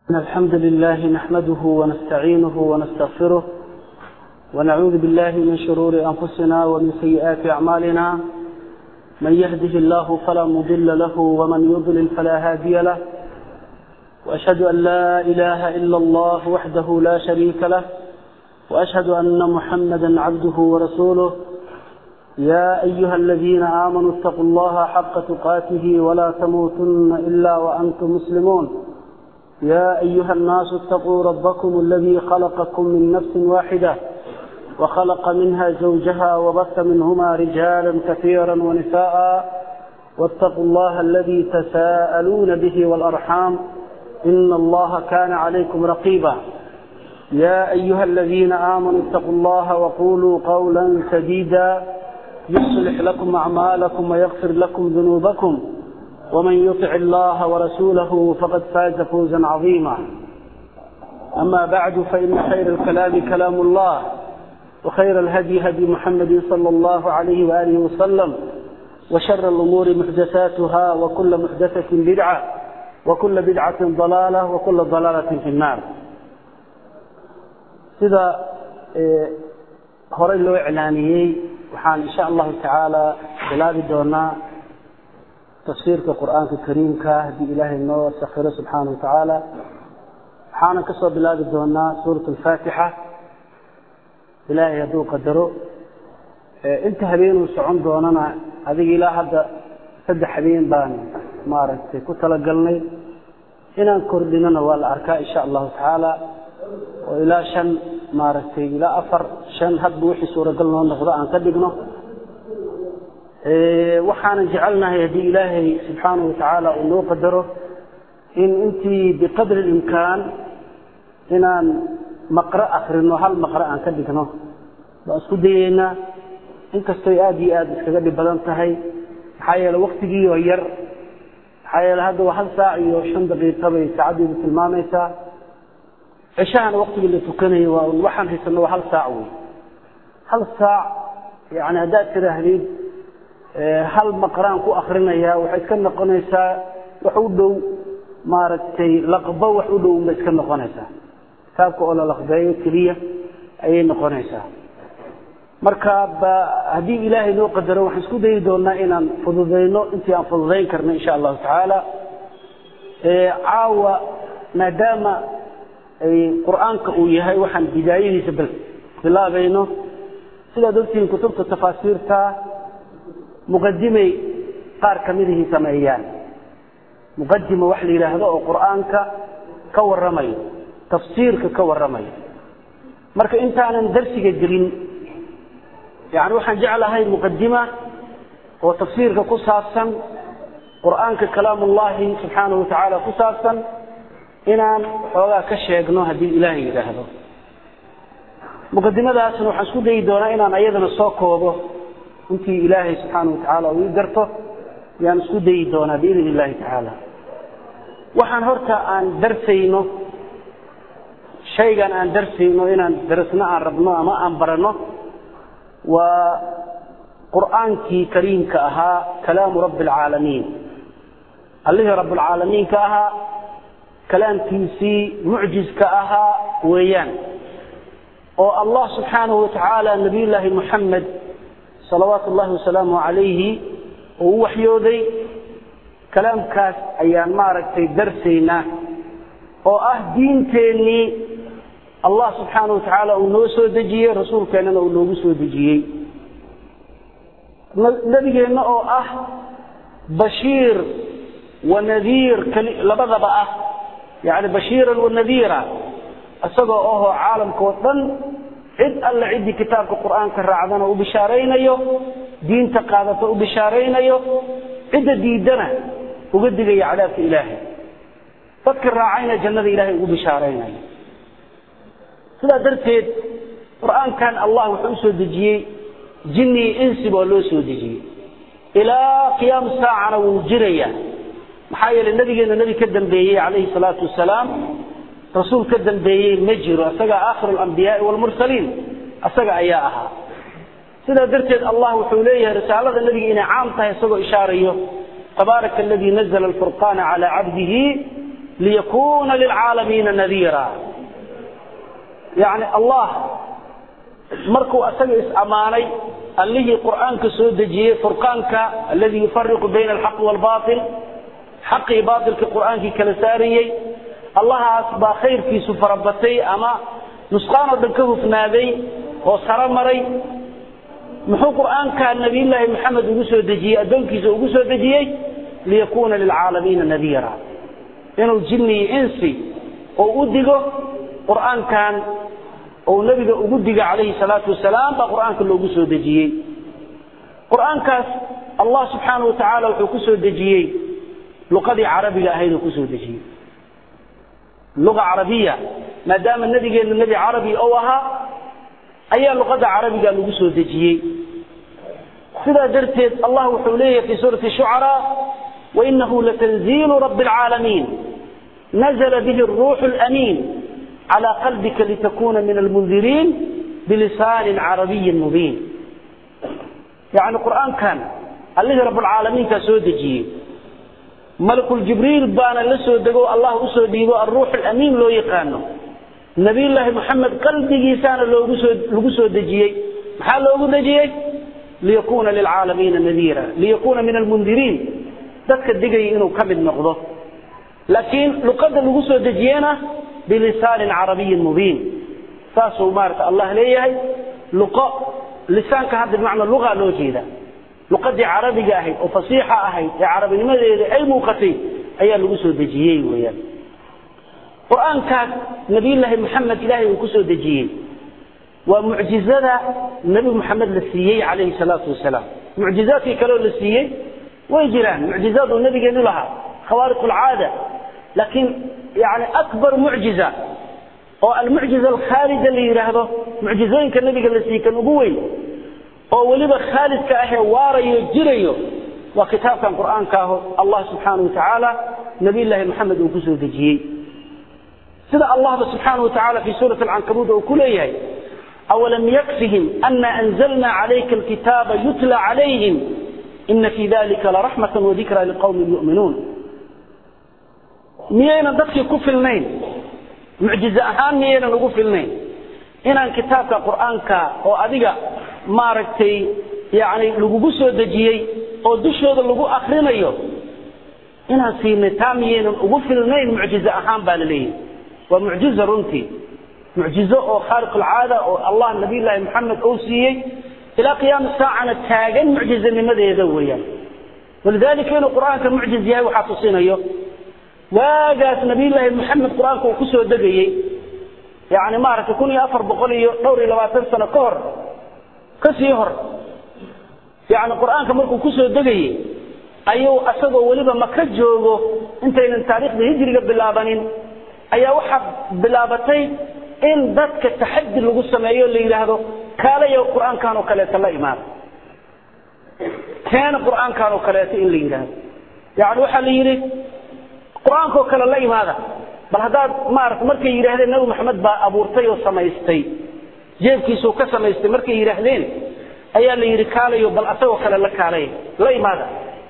إن الحمد لله نحمده ونستعينه ونستغفره ونعوذ بالله من شرور أنفسنا ومن سيئات أعمالنا من يهده الله فلا مضل له ومن يضلل فلا هادي له وأشهد أن لا إله إلا الله وحده لا شريك له وأشهد أن محمدا عبده ورسوله يا أيها الذين آمنوا اتقوا الله حق تقاته ولا تموتن إلا وأنتم مسلمون يا أيها الناس اتقوا ربكم الذي خلقكم من نفس واحدة وخلق منها زوجها وبث منهما رجالا كثيرا ونساء واتقوا الله الذي تساءلون به والأرحام إن الله كان عليكم رقيبا يا أيها الذين آمنوا اتقوا الله وقولوا قولا سديدا يصلح لكم أعمالكم ويغفر لكم ذنوبكم ومن يطع الله ورسوله فقد فاز فوزا عظيما أما بعد فإن خير الكلام كلام الله وخير الهدي هدي محمد صلى الله عليه وآله وسلم وشر الأمور محدثاتها وكل محدثة بدعة وكل بدعة ضلالة وكل ضلالة في النار sida horey loo iclaaniyey waxaan insha allahu tacaala bilaabi doonaa tafsiirka qur'aanka kariimka haddii ilaahay noo sakiro subxaana wa tacaala waxaanan kasoo bilaabi doonaa suurat alfaatixa ilaahay hadduu qadaro inta habeenuu socon doonana adiga ilaa hadda saddex habeen baan maaragtay ku talagalnay inaan kordhinona waa la arkaa insha allahu tacaala oo ilaa shan maaragtay ilaa afar shan hadba wixii suuragal noo noqdo aan ka dhigno waxaanan jecelnahay haddii ilaahay subxaana wa tacaala uu noo qadaro in intii biqadri imkaan inaan maqro akrino hal maqro aan ka dhigno baan isku dayeynaa inkastoy aada iyo aada iskaga dhib badan tahay maxaa yeele waktigiioo yar maxaa yeele hadda waa hal saac iyo shan daqiiqa bay saacaddiidu tilmaamaysaa cishahana waktigii la tukanayo waa waxaan haysano waa hal saac wey hal saac yani haddaad tidaahdid hal maqraan ku akrinayaa waxay iska noqonaysaa wax u dhow maaragtay laqbo wax u dhow bay iska noqonaysaa kitaabka oo la laqbeeyo keliya ayay noqonaysaa marka ba haddii ilaahay noo qadaro waxaan isku dayi doonaa inaan fududayno intii aan fududayn karno insha allahu tacaala caawa maadaama qur-aanka uu yahay waxaan bidaayadiisa bilaabayno sidaad ogtihiin kutubta tafaasiirta muqadimay qaar kamidihii sameeyaan muqadima wax la yidhaahdo oo qur-aanka ka warramayo tafsiirka ka warramayo marka intaanan darsiga gelin yani waxaan jeclahay muqadima oo tafsiirka ku saabsan qur-aanka kalaamullahi subxaanahu watacaala ku saabsan inaan xoogaa ka sheegno haddii ilaahay yidhaahdo muqadimadaasna waxaan isku dayi doonaa inaan ayadana soo koobo intii ilaahay subxaana wa tacaala uu ii garto yaan isku dayi doonaa biidn illahi tacaala waxaan horta aan darsayno shaygan aan darsayno inaan darasno aan rabno ama aan baranno waa qur'aankii kariimka ahaa kalaamu rabbi alcaalamiin allihii rabbilcaalamiinka ahaa kalaamkiisii mucjizka ahaa weeyaan oo allah subxaanahu wa tacaala nabiyullaahi muxamed salawaatu ullahi wasalaamu calayhi oo u waxyooday kalaamkaas ayaan maaragtay darsaynaa oo ah diinteennii allah subxaana wa tacaala uu noo soo dejiyey rasuulkeennana uu noogu soo dejiyey nebigeenna oo ah bashiir wa nadiir labadaba ah yani bashiiran wa nadiira isagoo ahoo caalamkao dhan cid alle ciddii kitaabka qur-aanka raacdana u bishaaraynayo diinta qaadata u bishaaraynayo cidda diidana uga digaya cadaabka ilaahay dadka raacayna jannada ilaahay ugu bishaaraynayo sidaa darteed qur-aankan allah wuxuu usoo dejiyey jinni insi baa loo soo dejiyey ilaa qiyaam saacana wuu jirayaa maxaa yeelay nabigeena nebi ka dambeeyey calayhi salaatu wasalaam rasuul ka dambeeyey ma jiro isagaa aakhiru alambiyaai waalmursaliin isaga ayaa ahaa sidaa darteed allah wuxuu leeyahay risaalada nebiga inay caam tahay isagoo ishaarayo tabaaraka aladii nazla alfurqaana calaa cabdihi liyakuna lilcaalamiina nadiira yani allah markuu asaga is-ammaanay allihii qur'aanka soo dejiyey furqaanka alladii yufariqu bayna alxaqi waalbail xaqii baailkii qur'aankii kala saarayey allahaas baa khayrkiisu farabatay ama nusqaan oo dhan ka hufnaaday oo saro maray muxuu qur'aanka nabiyullaahi maxamed ugu soo dejiyey addoonkiisa ugu soo dejiyey liyakuna lilcaalamiina nadiira inuu jinni iyo insi oo u digo qur'aankan ou nebiga ugu diga calayhi salaatu wasalaam baa qur'aanka loogu soo dejiyey qur'aankaas allah subxaana wa tacaala wuxuu ku soo dejiyey luqadii carabiga ahayd uu kusoo dejiyey luga carabiya maadaama nebigeennu nebi carabi ou ahaa ayaa luqadda carabiga lagu soo dejiyey sidaa darteed allah wuxuu leeyahay fi suurati shucaraa wainahu latanziilu rabbi alcaalamiin nazla bihi ruuxu lamiin calى qalbika litakuna min almundiriin bilisaanin carabiyin mubiin yani qur'aankan allihii rabulcaalamiinkaa soo dejiyey malakuljibriil baana la soo dego allah usoo dhiibo alruux alamiin loo yaqaano nabiyullaahi moxamed qalbigiisaana loogu soo lagu soo dejiyey maxaa loogu dejiyey liyakuna lilcaalamiina nadiira liyakuna min almundiriin dadka digaya inuu ka mid noqdo laakiin luqadda lagu soo dejiyena bilisaanin carabiyin mubiin saasuu maarata allah leeyahay luqo lisaanka hadda bimacna luga loo jeeda luqadii carabiga ahayd oo fasiixa ahayd ee carabinimadeeda ay muuqatay ayaa lagu soo dejiyey weyaan qur-aankaas nabiyullaahi maxamed ilaahay uu ku soo dejiyey waa mucjizada nebi moxamed la siiyey calayhi salaatu wasalaam mucjizaadkii kaleoo la siiyey way jiraan mucjizaad uu nabigeenu lahaa khawaariq alcaada laakiin yani akbar mucjiza oo almucjiza alkhaalida la yidhaahdo mucjizooyinka nabiga la siiyey kan ugu weyn oo weliba khaalidka ahee waarayo jirayo waa kitaabkan qur'aanka aho allah subxaana wa tacaala nabiyllaahi maxamed uu ku soo dejiyey sida allahba subxaana wa tacala fi suurati alcankabuud uu ku leeyahay awalam yakfihim ana anzalna calayka alkitaaba yutla calayhim ina fii dalika laraxmata wadikra liqowmin yu'minuun miyaynan dadkii ku filnayn mucjize ahaan miyaynan ugu filnayn inaan kitaabka qur'aanka oo adiga maaragtay yani lagugu soo dejiyey oo dushooda lagu akrinayo inaan siinay taa miyaynan ugu filnayn mucjize ahaan baa la leeyahy waa mucjiza runtii mucjizo oo khaaliq alcaada oo allah nabiyullaahi maxamed uu siiyey ilaa qiyaama saacana taagan mucjizanimadeeda weeyaan walidalika inuu qur'aanka mucjiz yahay waxaa tusinayo waagaas nabiyullaahi maxamed qur-aanka uu kusoo degayey yani maaragtay kun iyo afar boqol iyo dhowr iyo labaatan sano ka hor kasii hor yani qur-aanka markuu kusoo degayey ayuu asagoo weliba maka joogo intaynan taariikhda hijriga bilaabanin ayaa waxaa bilaabatay in dadka taxadi lagu sameeyo la yidhaahdo kaalayo qur-aankan oo kaleeto la imaada keena qur-aankan oo kaleeto in la yidhaahdo yani waxaa la yidhi qur-aankaoo kale la imaada bal haddaad maarata markay yidhaahdeen nabi maxamed baa abuurtay oo samaystay jeebkiisuu ka samaystay markay yidhaahdeen ayaa la yidhi kaalayo bal asagoo kale la kaalay la imaada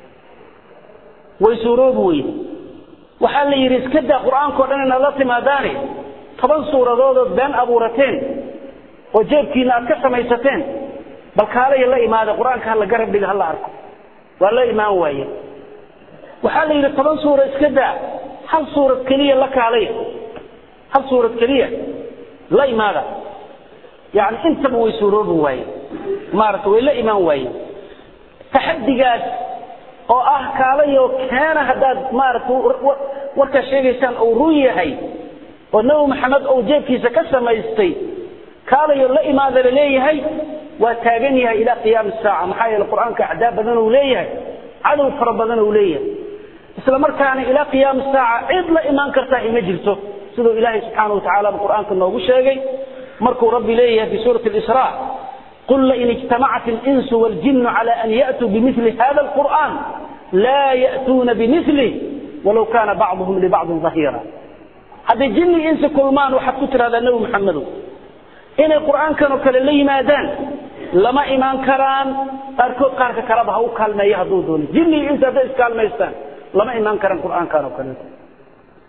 way suuroobi weyde waxaa la yidhi iska daa qur-aankao dhan inaad la timaadaane toban suuradoodood been abuurateen oo jeebkiina aad ka samaysateen bal kaalaya la imaada qur-aanka hala garab dhiga hala arko waa la imaan waaye waxaa la yidhi toban suura iska daa hal suurad keliya la kaalaya hal suurad keliya la imaada yani intaba way suuroobi waaye maarata way la imaan waaye taxadigaas oo ah kaalayo keena haddaad maarata warkaa sheegaysaan uu run yahay oo nabi maxamed uu jeebkiisa ka samaystay kaalayo la imaada la leeyahay waa taagan yahay ilaa qiyaami saaca maxaa yeele qur-aanka acdaa badan uu leeyahay cadow fara badan uu leeyahay isla markaana ilaa qiyaami saaca cid la imaan kartaa ima jirto siduu ilaahay subxaana wa tacala qur-aanka noogu sheegay markuu rabbi leeyahay fi suurati israa qul lain ijtamacat اlinsu wاljinu cala an ya'tuu bimili hada اlqur'an laa ya'tuuna bimilih walow kaana bacduhum libacdin dahiira hadday jinni insi kulmaan waxaad ku tidhahdaa nebi maxamedow inay qur'aankan oo kale la yimaadaan lama imaan karaan qaarkood qaarka kaleba ha u kaalmeeya hadduu doono jinni insi hadday iskaalmaystaan lama imaan karaan qur'aankan oo kaleeto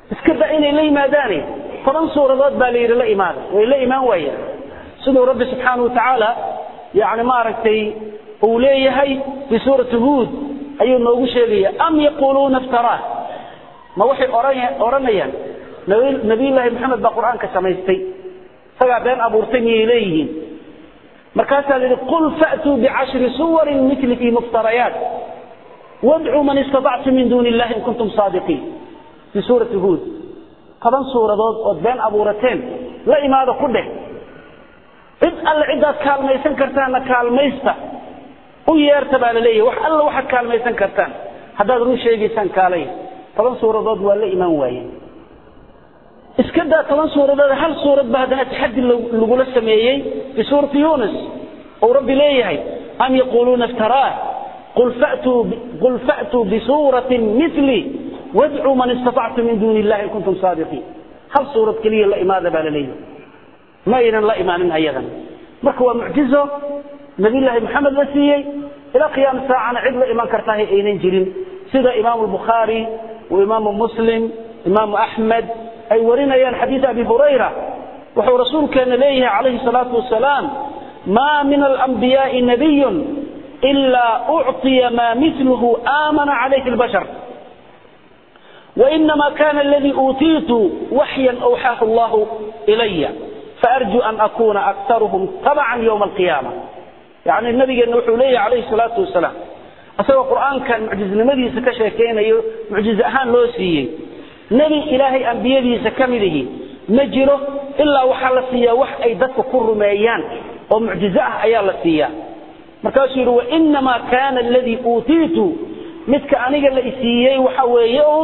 iska da inay la yimaadaane toban suuradood baa la yidhi la imaada way la imaan waayaan siduu rabbi subxaana wa tacaala yani maaragtay uu leeyahay fi suurati huud ayuu noogu sheegaya am yaquuluuna iftaraa ma waxay odhanayaan nabiyullaahi maxamed baa qur-aanka samaystay isagaa been abuurtay miyay leeyihiin markaasaa la yidhi qul fa'tuu bicashri suwarin milihi muftarayaat wadcuu man istatactum min duuni illahi in kuntum saadiqiin fii suurati huud toban suuradood ood been abuurateen la imaada ku dheh cid alle ciddaad kaalmaysan kartaanna kaalmaysta u yeerta baa la leeyahy wax alla waxaad kaalmaysan kartaan haddaad run sheegaysaan kaalay toban suuradood waa la imaan waaye iska daa toban suuradood hal suurad ba haddana taxadi lagula sameeyey fi suurati yunis ou rabbi leeyahay am yaquuluuna iftaraah qul fa'tuu bisuuratin mili wadcuu man istatactum min duuni illahi in kuntum saadiqiin hal suurad keliya la imaada baa la leeyahay ma aynan la imaanin ayadan marka waa mucjizo nabiyullaahi maxamed la siiyey ilaa qiyaama saacana cid la iman kartahay aynan jirin sida imaamu albukhaari wa imaamu muslim imaamu axmed ay warinayaan xadiid abi hurayra wuxuu rasuulkeena leeyahay calayhi salaatu wasalaam maa min alambiyaai nabiyun ilaa ucطiya maa miluhu aamana calayhi lbashar وإنما كان الذي أوتيت وحيا أوحاه الله إلي فأرجو أن أكون أكثرهم تبعا يوم القيامة يعني النبي نوح لي عليه الصلاة والسلام أسوى القرآن كان معجز لمدي سكشكين معجز أهان لو سيي نبي إلهي أنبيادي سكمله نجره إلا وحال سيا وح أي دك كر ميان ومعجزة أيال سيا مركز وإنما كان الذي أوتيت midka aniga la isiiyey waxa weeye un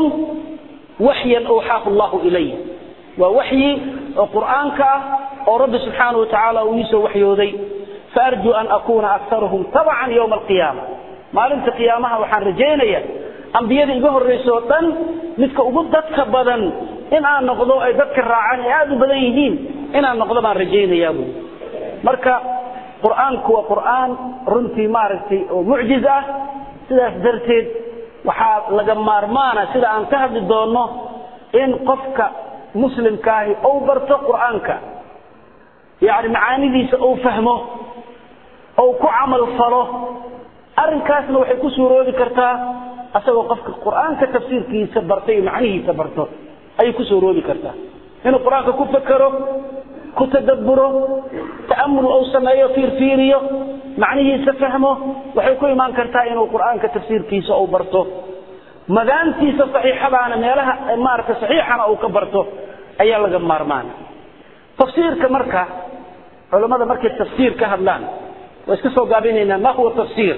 waxyan awxaahu allahu ilay waa waxyi oo qur'aanka ah oo rabbi subxaanahu watacaala uu iisoo waxyooday faarjuu an akuuna aktarahum tabacan yowma alqiyaama maalinta qiyaamaha waxaan rajaynaya ambiyada iga horraysa oo dhan midka ugu dadka badan in aan noqdo ay dadka raacaan ay aada u badan yihiin inaan noqdo baan rajaynayaa buui marka qur'aanku waa qur'aan runtii maaragtay oo mucjiz ah sidaas darteed waxaa laga maarmaana sida aan ka hadli doonno in qofka muslimkaahi ou barto qur'aanka yani macaanidiisa ou fahmo ou ku camal falo arrinkaasna waxay ku suuroobi kartaa asagoo qofka qur'aanka tafsiirkiisa barta iyo macnihiisa barto ayay ku suuroobi kartaa inuu qur-aanka ku fekero ku tadabburo ta'amul ou sameeyo fiirfiiriyo macnihiisa fahmo waxay ku imaan kartaa inuu qur'aanka tafsiirkiisa uu barto madaantiisa saxiixadaana meelaha maaragta saxiixana uu ka barto ayaa laga maarmaana tafsiirka marka culammada markay tafsiir ka hadlaan waa iska soo gaabinaynaa ma huwa tafsiir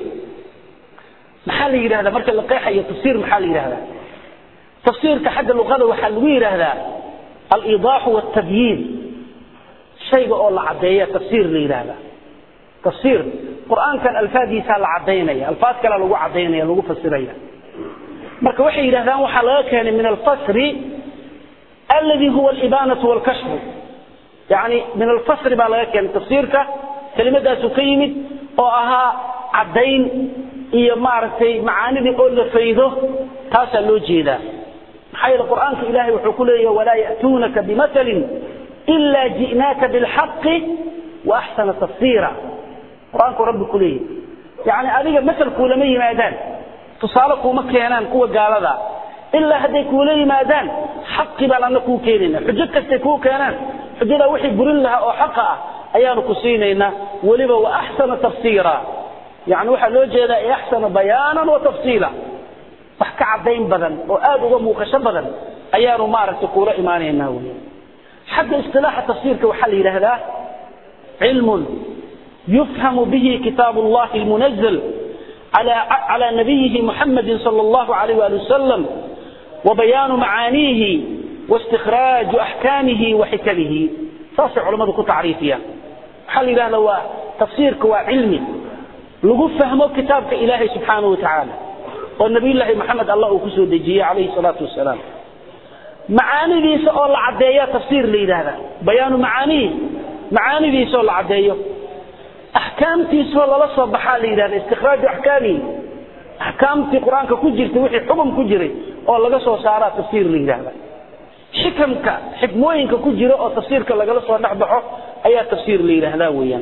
maxaa la yidhahdaa marka la qeexayo tafsiir maxaa la yidhahdaa tafsiirka xagga luqada waxaa lagu yidhaahdaa alidaaxu waltabyiin shayga oo la caddeeya tafsiir la yidhaahdaa tafsiir qur'aankan alfaadiisaa la caddaynaya alfaad kalea lagu caddaynaya lagu fasiraya marka waxay yidhahdaan waxaa laga keenay min alfasri aladi huwa alibaanatu walkashfu yani min alfasri baa laga keenay tafsiirka kelimadaasu ka yimid oo ahaa caddayn iyo maaragtay macaanidii oo la faydo taasaa loo jeedaa maxaa yeele qur'aanka ilahay wuxuu ku leeyahy walaa ya'tuunaka bimatalin ila ji'naaka bilxaqi wa axsana tafsiira qur-aanku rabbi ku leeyahy yani adiga masal kuulama yimaadaan tusaale kuuma keenaan kuwa gaalada ilaa hadday kuula yimaadaan xaqi baan ana kuu keenayna xujo kastay kuu keenaan xujadaa wixii burin lahaa oo xaqa ah ayaanu ku siinaynaa weliba wa axsana tafsiira yani waxaa loo jeedaa i axsana bayaanan wa tafsiila wax ka caddayn badan oo aada uga muuqasho badan ayaanu maaragtay kuula imaanaynaa wy xagga isilaaxa tafsiirka waxaa la yidhaahdaa cilmun yufhamu bihi kitaab allahi lmunazl على نبيه محمد صلى الله عليه وآله وسلم وبيان معانيه واستخراج أحكامه وحكمه صاصع علماء كو تعريفية حل إله لو تفسيرك وعلمي لغو فهمه كتابك إلهي سبحانه وتعالى والنبي الله محمد الله كسو دجيه عليه الصلاة والسلام معاني دي سؤال عدية تفسير لي هذا بيان معانيه معاني دي سؤال عدية axkaamtiisoo lala soo baxaa la yidhahda istikhraaju axkaamihi axkaamtii qur-aanka ku jirtay wixii xukun ku jiray oo laga soo saaraa tafsiir la yidhahda xikamka xikmooyinka ku jira oo tafsiirka lagala soo dhex baxo ayaa tafsiir la yidhaahdaa weeyaan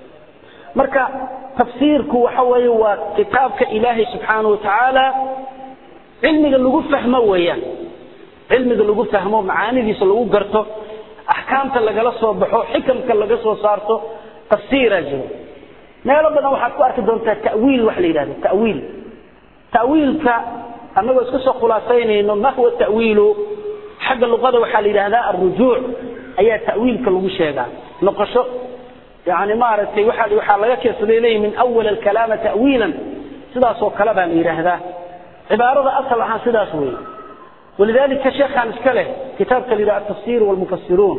marka tafsiirku waxa weeye waa kitaabka ilaahay subxaanahu watacaala cilmiga lagu fahmo weeyaan cilmiga lagu fahmo macaanidiisa lagu garto axkaamta lagala soo baxo xikamka laga soo saarto tafsiiraa jiro meelo badan waxaad ku arki doontaa tawiil wax la yidhahdo tawiil tawiilka annagoo iska soo khulaasaynayno ma huwa tawiilu xagga luqada waxaa la yidhahdaa alrujuuc ayaa tawiilka lagu sheegaa noqosho yani maaragtay waa waxaa laga keensaday leeyihi min awal alkalaama tawiilan sidaasoo kale baa la yidhaahdaa cibaarada asal ahaan sidaas weeye walidalika sheekhaan iska leh kitaabka la yidhaha atafsir walmufasiruun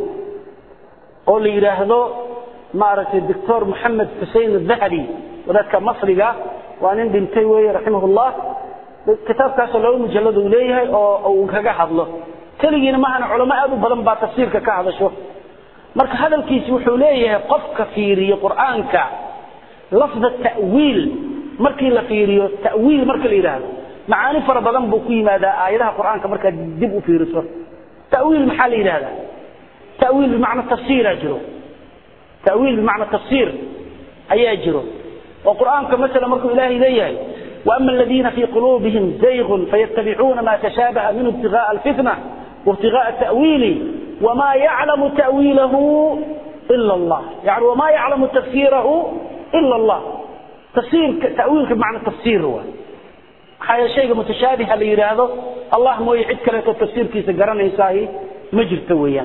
oo la yidhaahdo maaragtay doctor moxamed xusein adahabi wadaadka masriga waa nin dhintay weeye raximah llah kitaabkaasoo laba mujallad uu leeyahay oo uu kaga hadlo keligiina maahana culamo aad u badan baa tafsiirka ka hadasho marka hadalkiisi wuxuu leeyahay qofka fiiriyo qur'aanka lafda ta'wiil markii la fiiriyo ta'wiil marka la yidhaahdo macaani fara badan buu ku yimaadaa aayadaha qur'aanka markaad dib u fiiriso ta'wiil maxaa la yidhahdaa ta'wiil bimacna tafsiiraa jiro ta'wiil bimacna tafsiir ayaa jiro oo qur'aanka masala markuu ilaahay leeyahay وأما الذين في قلوبهم زيغ فيتبعون ما تشابه منه ابتغاء الفتنة وابتغاء التأويل وما يعلم تأويله إلا الله يعني وما يعلم تفسيره إلا الله تفسير تأويل بمعنى تفسير هو حاجة شيء متشابه اللي هذا الله مو يعد كلا تفسير كيس قرن يساهي مجر تويا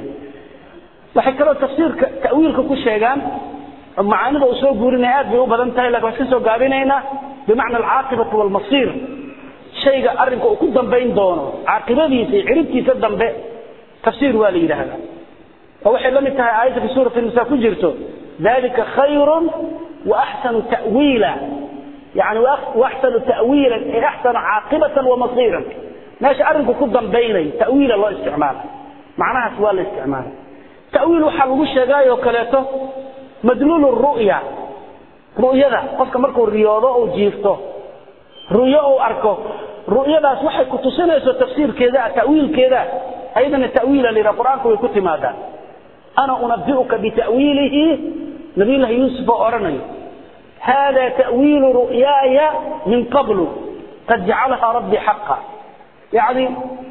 وحكى تفسير تأويل كل شيء معاني ذا أسوء قولنا آد بيقول بدن تهي لك وحسنسوا قابلين بمعنى العاقبة والمصير شيء أرنك وكدن بين دونه عاقبة ديسي عربتي سدن بي تفسير والي هذا فوحي لم ينتهي آية في سورة النساء كجرته ذلك خير وأحسن تأويلا يعني وأحسن تأويلا أي أحسن عاقبة ومصيرا ماشي أرنك كدن بيني تأويل الله استعماله معناها سؤال الاستعمال تأويل حلو الشيء وكلاته مدلول الرؤيا ru'yada qofka markuu riyoodo uu jiifto ru'yo uu arko ru'yadaas waxay ku tusinayso tafsiirkeeda ta'wiilkeeda ayadana ta'wiila lira quraanku way ku timaadaa ana unabbi'uka bita'wiilihi nabilah yusuf oranayo هذا تأويل رؤياي من قبل قد جعلها ربي حقا يعني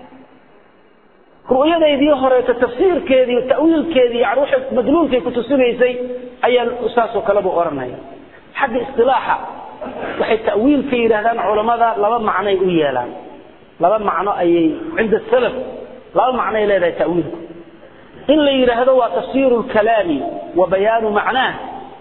رؤيديدii horeeto tafsiirkeedii ta'wiilkeedii yani waxa madluulkay ku tusinaysay ayaa usaas oo kale buu oranaya xagga istilaaxa waxay ta'wiilka yidhaahdaan culamada laba macnoay u yeelaan laba macno ayay cinda salaf laba macnoay leedahay ta'wiilku in la yidhaahdo waa tafsiiru lkalaami wa bayaanu macnaah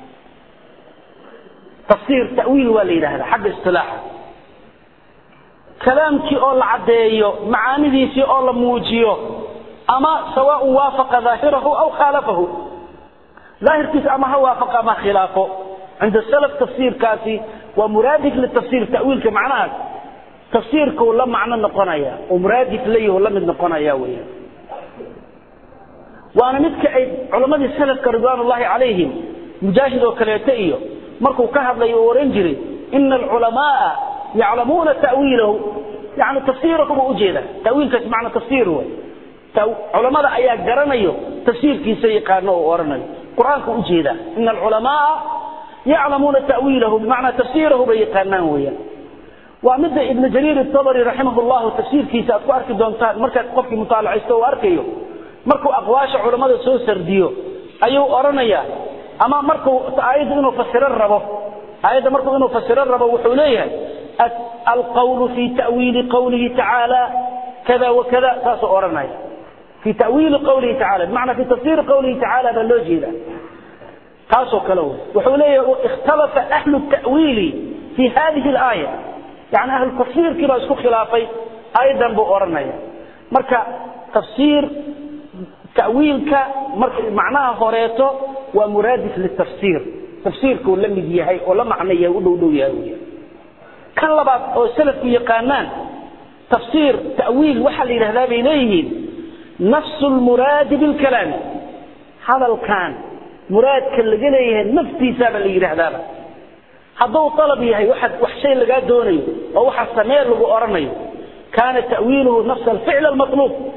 tafsiir ta'wiil waa la yidhahdaa xagga istilaaxa kalaamkii oo la caddeeyo macaanidiisii oo la muujiyo ama sawaaء waafaqa daahirahu aw khaalafahu daahirkiisa ama ha waafaqa ama khilaafo cinda salaf tafsiirkaasi waa muraadif litafsiir ta'wiilka macnahaas tafsiirkuu la macno noqonaya oo muraadif layaho la mid noqonaya weeyaan waana midka ay culammadii salafka ridwaan ullahi calayhim mujaahid oo kaleeto iyo markuu ka hadlayo uu oran jiray ina alculamaaa yaclamuuna ta'wiilahu yani tafsiirahu buu ujeeda ta'wiilkaas macna tafsiir wey culamada ayaa garanayo tafsiirkiisa yaqaano oo oranayo qur-aanka ujeeda ina alculamaaa yaclamuuna ta'wiilahu bimacnaa tafsiirahu bay yaqaanaan weeyaan waa midda ibnu jariir itabari raximah llahu tafsiirkiisa aad ku arki doontaan markaad qofkii mutaalacaysto uu arkayo markuu aqwaasha culamada soo sardiyo ayuu oranayaa ama markuu aayadda inuu fasiro rabo aayadda markuu inuu fasiro rabo wuxuu leeyahay alqawlu fi ta'wiili qawlihi tacaala kada wakada saasuu oranaya fi ta'wiili qawlihi tacala bimacnaa fi tafsiiri qawlihi tacaala baa loo jeeda taasoo kale wey wuxuu leeyahay ikhtalafa ahlu ta'wiili fi hadihi alaaya yani ahlu tafsiirkii baa isku khilaafay aayaddan buu oranaya marka tafsiir ta'wiilka marka macnaha horeeto waa muraadif litafsiir tafsiirkuu la mid yahay oo la macno yahay u dhow dhow yahay weya kan labaad oo salafku yaqaanaan tafsiir ta'wiil waxaa la yidhahdaa bay leeyihiin nafsu lmuraadi bilkalaami hadalkan muraadka laga leeyahay naftiisaaba la yidhaahdaaba hadduu dalab yahay waxa wax shay lagaa doonayo oo waxa samee lagu oranayo kaana ta'wiiluhu nafsa alficl almatluub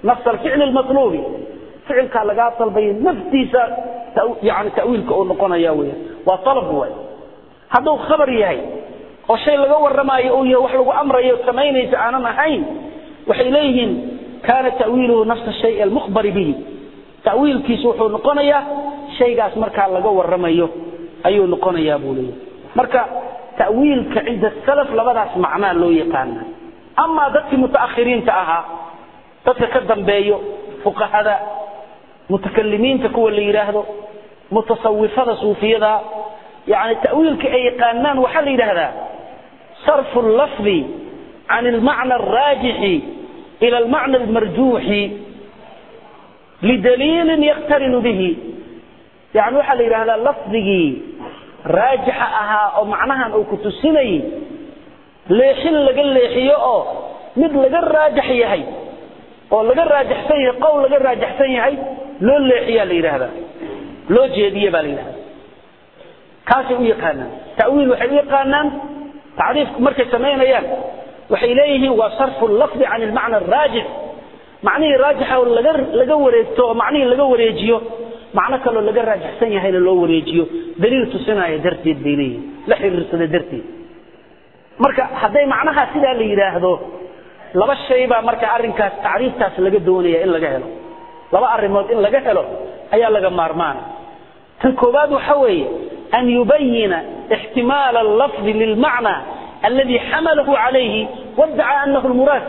nafs alficli lmatluubi ficilkaa lagaa dalbay naftiisa yani tawiilka uu noqonaya weya waa alab way hadduu khabar yahay oo shay laga warramaayo uu yahay wax lagu amrayo samaynaysa aanan ahayn waxay leeyihiin kaana tawiiluhu nafsa shay almukhbari bihi tawiilkiisu wuxuu noqonayaa shaygaas markaa laga warramayo ayuu noqonayaa buu leeyahy marka tawiilka cinda salaf labadaas macnaa loo yaqaana amaa dadkii mutaakhiriinta ahaa dadka ka dambeeyo fuqahada mutakalimiinta kuwa la yidhaahdo mutasawifada suufiyada yani tawiilka ay yaqaanaan waxaa la yidhaahdaa sarfu lafdi can almacna alraajixi ila almacna almarjuuxi lidaliilin yaktarinu bihi yani waxaa la yidhahdaa lafdigii raajixa ahaa oo macnahan uu ku tusinayay leexin laga leexiyo oo mid laga raajax yahay oo laga raajaxsan yahay qowl laga raajaxsan yahay loo leexiyaa la yidhaahdaa loo jeediye baa la yidhahdaa kaasay u yaqaanaan tawiil waxay u yaqaanaan tacriifku markay samaynayaan waxay leeyihiin waa sarfu lafdi can ilmacna araajix macnihii raajixa oo laga laga wareegto oo macnihii laga wareejiyo macno kaloo laga raajaxsan yahayna loo wareejiyo daliil tusinaya darteed bay leeyihin la xiriirsada darteed marka hadday macnaha sidaa la yidhaahdo laba shay baa marka arrinkaas tacriiftaas laga doonaya in laga helo laba arrimood in laga helo ayaa laga maarmaana tan koowaad waxa weeye an yubayina ixtimaala allafdi lilmacna aladi xamalahu calayhi waddaca anahu lmuraad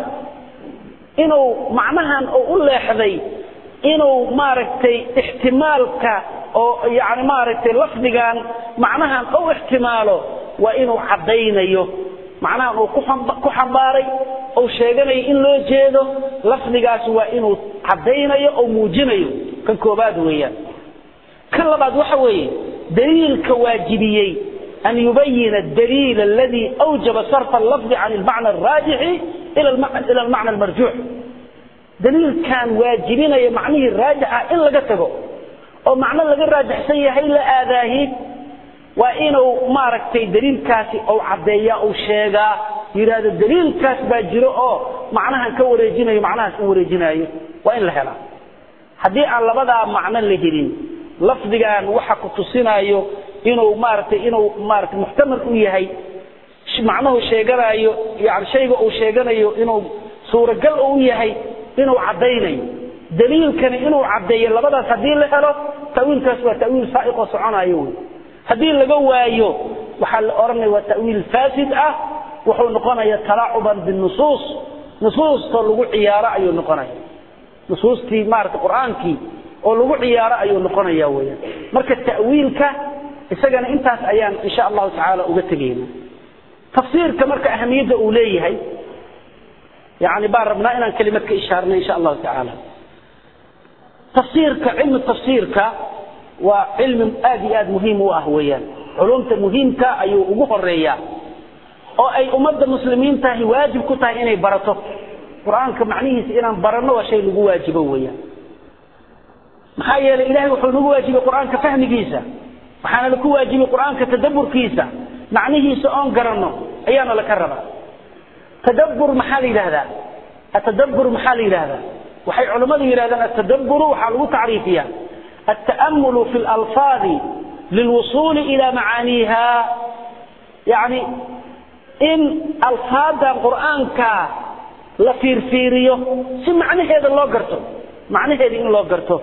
inuu macnahan oo u leexday inuu maaragtay ixtimaalka oo yani maaragtay lafdigan macnahan u ixtimaalo waa inuu caddaynayo macnahan uu ku xambaaray ou sheeganayo in loo jeedo lafdigaas waa inuu caddaynayo oo muujinayo kan koobaad weeyaan kan labaad waxa weeye daliilka waajibiyey an yubayina daliil aladi awjaba sarfa lafdi can ilmacna araajixi ila almacna almarjuux daliilkan waajibinaya macnihii raajixa in laga tago oo macno laga raajaxsan yahay la aadaahi waa inuu maaragtay daliilkaasi ou caddeeya ou sheegaa yidhaahdo daliilkaas baa jiro oo macnahan ka wareejinayo macnahaas u wareejinaayo waa in la helaa haddii aan labadaa macno la helin lafdigan waxa ku tusinaayo inuu maaragtay inuu maaragtay muxtamal u yahay macnuhu sheeganaayo yani shayga uu sheeganayo inuu suuragal u yahay inuu caddaynayo daliilkani inuu caddeeyo labadaas haddii la helo tawiilkaas waa tawiil saaiqoo soconayo wey haddii laga waayo waxaa la odhanaya waa tawiil faasid ah wuxuu noqonaya talaacuban binusuus nusuustoo lagu ciyaaro ayuu noqonaya nusuustii maarata qur-aankii oo lagu ciyaaro ayuu noqonaya weyaan marka ta'wiilka isagana intaas ayaan insha allahu tacaala uga tegayna tafsiirka marka ahamiyadda uu leeyahay yani baan rabnaa inaan kelimad ka ishaarna insha allahu tacaala tafsiirka cilmi tafsiirka waa cilmi aad iyo aad muhiim u ah weeyaan culumta muhiimka ayuu ugu horeeyaa oo ay ummadda muslimiintahi waajib ku tahay inay barato qur-aanka macnihiisa inaan baranno waa shay lagu waajibo weeyaan maxaa yeelay ilahay wuxuu nagu waajibay qur-aanka fahmigiisa waxaana laku waajibay qur-aanka tadaburkiisa macnihiisa oon garanno ayaana laka rabaa tadabbur maxaa la yidhahdaa atadabbur maxaa la yidhahdaa waxay culammadu yidhahdaan atadabburu waxaa lagu tacriifiyaa التأمل في الألفاظ للوصول إلى معانيها يعني إن ألفاظ القرآن كا لفير فيريو سي معنى هذا الله قرته معنى هذا إن الله قرته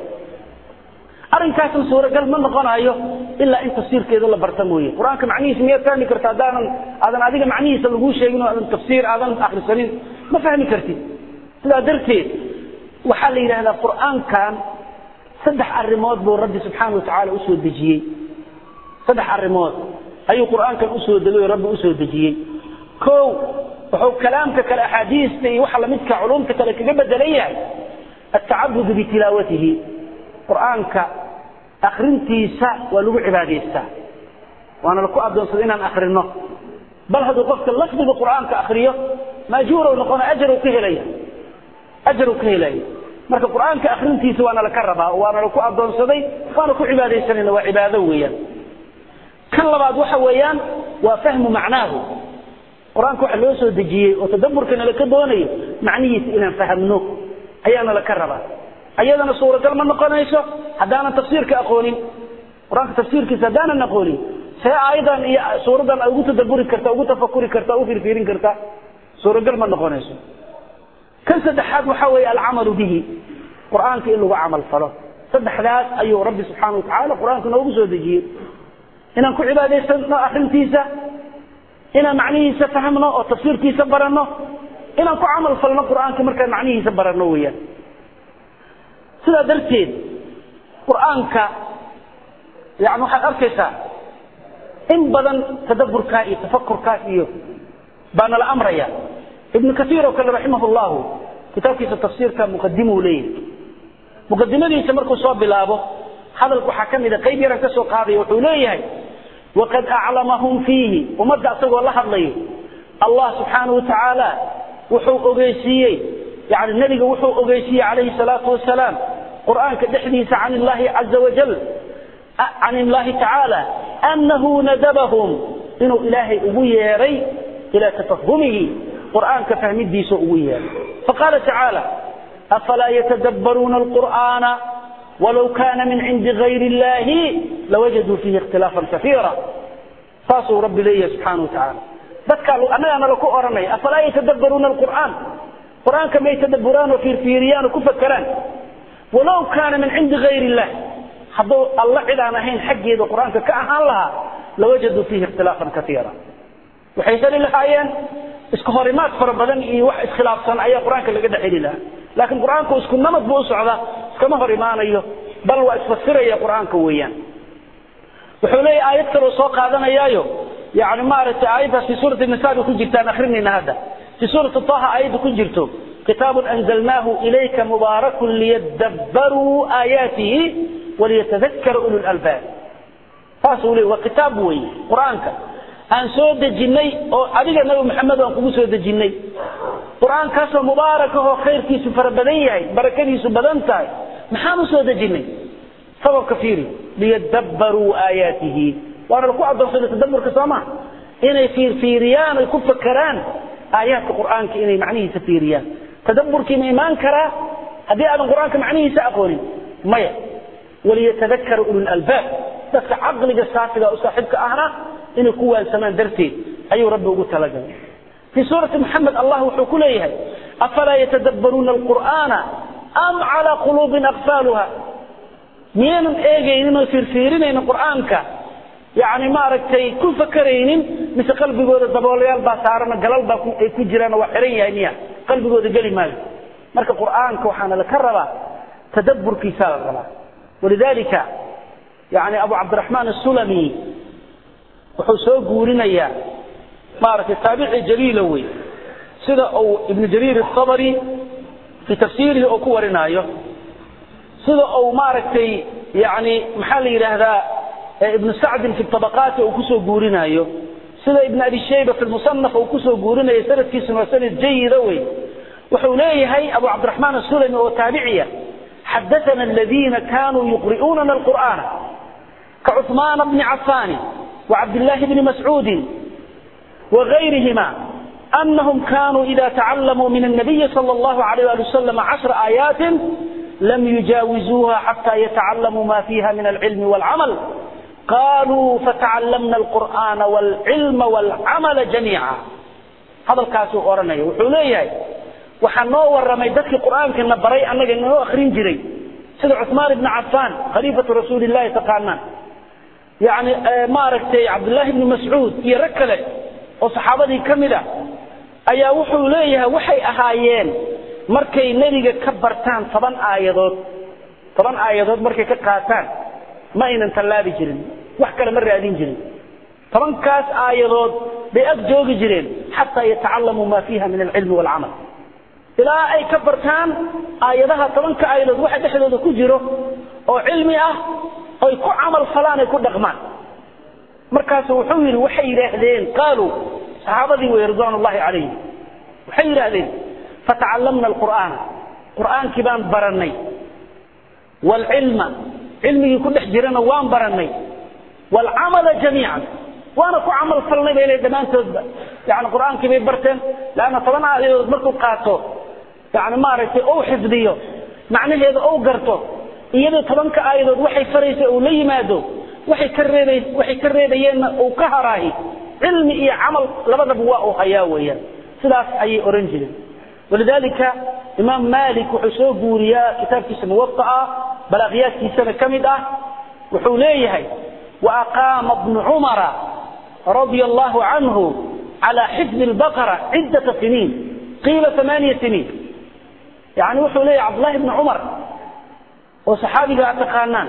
أرن كاسم سورة قال من نقنايو إلا إن تفسير كذا الله برتموي قرآن كمعنيه سمية ثاني كرت أدانا أدانا أديك معنيه سلقوش شيئين أدانا تفسير أدانا آخر السنين ما فهمي كرتي لا درتي وحال إلى هذا القرآن كان saddex arrimood buu rabbi subxaana wa tacaala usoo dejiyey saddex arrimood ayuu qur-aankan usoo degay oo rabbi usoo dejiyey kow wuxuu kalaamka kale axaadiista iyo waxa lamidka culumta kale kaga bedelan yahay atacabudu bitilaawatihi qur-aanka akrintiisa waa lagu cibaadaystaa waana laku adoonsada inaan akrino bal hadduu qofka lafdiga qur-aanka akriyo maajuurow noqona ajarow ka helaya ajarow ka helaya marka qur-aanka akrintiisa waana laka rabaa waana laku adoonsaday waana ku cibaadaysanayna waa cibaado weeyaan kan labaad waxa weeyaan waa fahmu macnaahu qur-aanka waxa loo soo dejiyey oo tadabburkana laka doonayo macnihiisa inaan fahamno ayaana laka rabaa ayadana suuragal ma noqonayso haddaanan tafsiirka aqoonin qur-aanka tafsiirkiisa haddaanan aqoonin see aayadan iyo suuradan ugu tadaburi karta ugu tafakuri karta ugu firfiirin karta suuragal ma noqonayso kan saddexaad waxaa weeye alcamalu bihi qur-aanka in lagu camal falo saddexdaas ayuu rabbi subxaana watacaala qur-aanka noogu soo dejiyey inaan ku cibaadaysano akrintiisa inaan macnihiisa fahmno oo tafsiirkiisa baranno inaan ku camal falno qur-aanka markaan macnihiisa baranno weeyaan sidaa darteed qur-aanka yani waxaad arkaysaa in badan tadaburkaa iyo tafakurkaas iyo baa nala amraya ibnu kaiir oo kale raximah llahu kitaabkiisa tafsiirka muqadimuu leeyahay muqadimadiisa markuu soo bilaabo hadalka waxaa ka mida qayb yaran ka soo qaadaya wuxuu leeyahay waqad aclamahum fiihi ummadda asagoo la hadlayo allah subxaanahu watacaala wuxuu ogeysiiyey yani nebiga wuxuu ogeysiiyey calayhi salaatu wasalaam qur'aanka dhexdiisa can illahi caza wajal can illahi tacaala annahu nadabahum inuu ilaahay ugu yeeray ilaa tafahumihi qur'aanka fahmidiisa ugu yeeray faqaala tacaala afalaa yatadabbaruuna alqur'aana walow kaana min cindi gayri illahi lawajaduu fiihi ikhtilaafan kaiira saasuu rabbi leeyahay subxaana watacaala dadkaa annagaana laku odhanaya afalaa yatadabbaruuna alqur'aan qur-aanka may tadabburaan oo fiirfiiriyaan oo ku fakeraan walow kaana min cindi gayri illah hadduu alla cid aan ahayn xaggeeda qur-aanka ka ahaan lahaa lawajaduu fiihi ikhtilaafan kaiira waxay heli lahaayeen iska horimaad fara badan iyo wax iskhilaafsan ayaa qur-aanka laga dhex heli lahaa laakiin qur-aanku isku namad buu u socdaa iskama hor imaanayo bal waa isfasiraya qur-aanka weeyaan wuxuu leeyahy aayad kaloo soo qaadanayaayo yani maaragtay aayaddaas fi suurati nisa bay ku jirtaan akrinayna hadda fi suurati taha aayadda ku jirto kitaabun anzalnaahu ilayka mubaarakun liyadabbaruu aayaatihi waliyatadakara ulu lalbaab saasuu leey waa kitaab weeye qur-aanka aan soo dejinnay oo adiga nabi maxamed aan kugu soo dejinnay qur-aankaasoo mubaarak ahoo khayrkiisu fara badan yahay barakadiisu badan tahay maxaan u soo dejinnay sababka fiiri liyadabbaruu aayaatihi waana laku adoonsaday tadaburka soo maa inay fiirfiiriyaan ay ku fakeraan aayaadka qur-aanka inay macnihiisa fiiriyaan tadaburkii ma imaan karaa haddii aadan qur-aanka macnihiisa aqoonin maya waliyatadakara ululalbaab dadka caqliga saafiga u saaxiibka ahna inay ku waansamaan darteed ayuu rabbi ugu talagalay fii suurati maxamed allah wuxuu ku leeyahay afalaa yatadabbaruuna alqur'aana am calaa quluubin aqfaaluha miyaynan eegaynin oo fiirfiirinaynin qur-aanka yani maaragtay ku fakeraynin mise qalbigooda daboolayaal baa saarana galal baa ay ku jiraan waa xiran yahay miya qalbigooda geli maayo marka qur-aanka waxaana laka rabaa tadaburkiisaa la rabaa walidalika yani abu cabdiraxmaan asulami wuxuu soo guurinayaa maaragtay taabici jaliila wey sida uu ibnu jariir الطabri fii tafsiirihi oo ku warinaayo sida uu maaragtay yani maxaa la yidhaahdaa ibnu sacdin fi طabaqaati uu kusoo guurinaayo sida ibn abi shayba fi musanaf uu kusoo guurinayo sanadkiisuna waa sanad jayida wey wuxuu leeyahay abu cabdiraxmaan asulami oo taabiciya xadaana aladiina kanuu yuqri'uunana alqur'aana kacuثmaana bni cafaani وعبد الله بن مسعود وغيرهما أنهم كانوا إذا تعلموا من النبي صلى الله عليه وآله وسلم عشر آيات لم يجاوزوها حتى يتعلموا ما فيها من العلم والعمل قالوا فتعلمنا القرآن والعلم والعمل جميعا هذا الكاس أورني وحوليه وحنو ورمي دك القرآن كنا بري أنك إنه أخرين جري سيد عثمان بن عفان خليفة رسول الله تقالنا yani maaragtay cabdullaahi bni mascuud iyo rag kale oo saxaabadii ka mid a ayaa wuxuu leeyahay waxay ahaayeen markay nebiga ka bartaan toban aayadood toban aayadood markay ka qaataan ma aynan tallaabi jirin wax kale ma raadin jirin tobankaas aayadood bay ag joogi jireen xataa yatacalamuu ma fiiha min alcilmi waalcamal ilaa ay ka bartaan aayadaha tobanka aayadood waxa dhexdooda ku jiro oo cilmi ah oy ku camal falaan ay ku dhaqmaan markaasu wuxuu yidhi waxay yidhaahdeen qaaluu saxaabadii wey ridwaan ullahi calayhim waxay yidhaahdeen fatacallamna alqur'aana qur'aankii baan barannay waalcilma cilmigii ku dhex jirana waan barannay waalcamala jamiican waana ku camal falnay bay le dhammaantoodba yani qur'aankii bay barteen leanna toban aayadood markuu qaato yani maaragtay ou xifdiyo macnaheeda ou garto iyadoo tobanka aayadood waxay faraysa uu la yimaado waxay ka reebay waxay ka reebayeenna uu ka haraahi cilmi iyo camal labadaba waa uu hayaa weeyaan sidaas ayay oran jireen walidaalika imaam malik wuxuu soo guuriyaa kitaabkiisa muwataa balaaqiyaadkiisana ka mid ah wuxuu leeyahay waaqaama bnu cumara radia allahu canhu calى xifdi lbaqara ciddata siniin qiila amaaniya siniin yani wuxuu leeyahay cabdullahi bni cumar oo saxaabiga a taqaanaan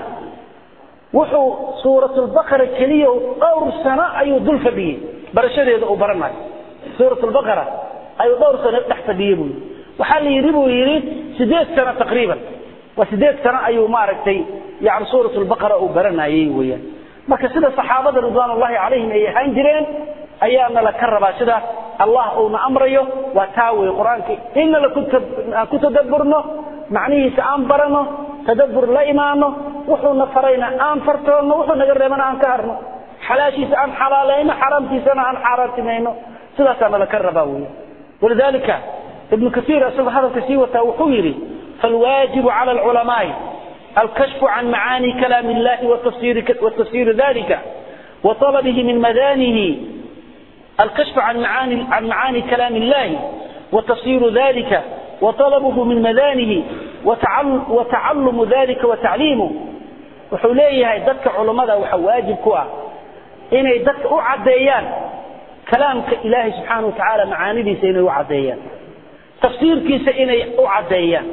wuxuu suurat lbaqara keliya dhowr sano ayuu dul fadhiyey barashadeeda uu baranayo suurat lbaqara ayuu dhowr sano dhex fadhiyey buu yidhi waxaa la yidhi buu yidhi sideed sano taqriiban waa sideed sano ayuu maaragtay yani suurat lbaqara uu baranayey weeyaan marka sida saxaabada ridwaan ullahi calayhim ay ahaan jireen ayaana la ka rabaa sida allah uuna amrayo waa taa wey qur-aanka inna aan ku tadabburno macnihiisa aan barano tadabbur la imaano wuxuuna farayna aan fartoonno wuxuu naga reebana aan ka harno xalaashiisa aan xalaalayno xaraamtiisana aan xaaraantimayno sidaasaana la ka rabaa wey walidalika ibnu kasiir isagoo hadalka sii wataa wuxuu yidhi falwaajibu cala alculamaai alkashfu can macaani kalaam illahi watafsiiri dalika وطلبه من مدانه الكشف عن معاني, عن معاني كلام الله وتفسير ذلك وطلبه من مدانه وتعلم, وتعلم ذلك وتعليمه وحوليه دك علماء وحواجب كوا إني دك أعديان كلامك إلهي سبحانه وتعالى معاني دي سيني أعديان تفسير كيس إني أعديان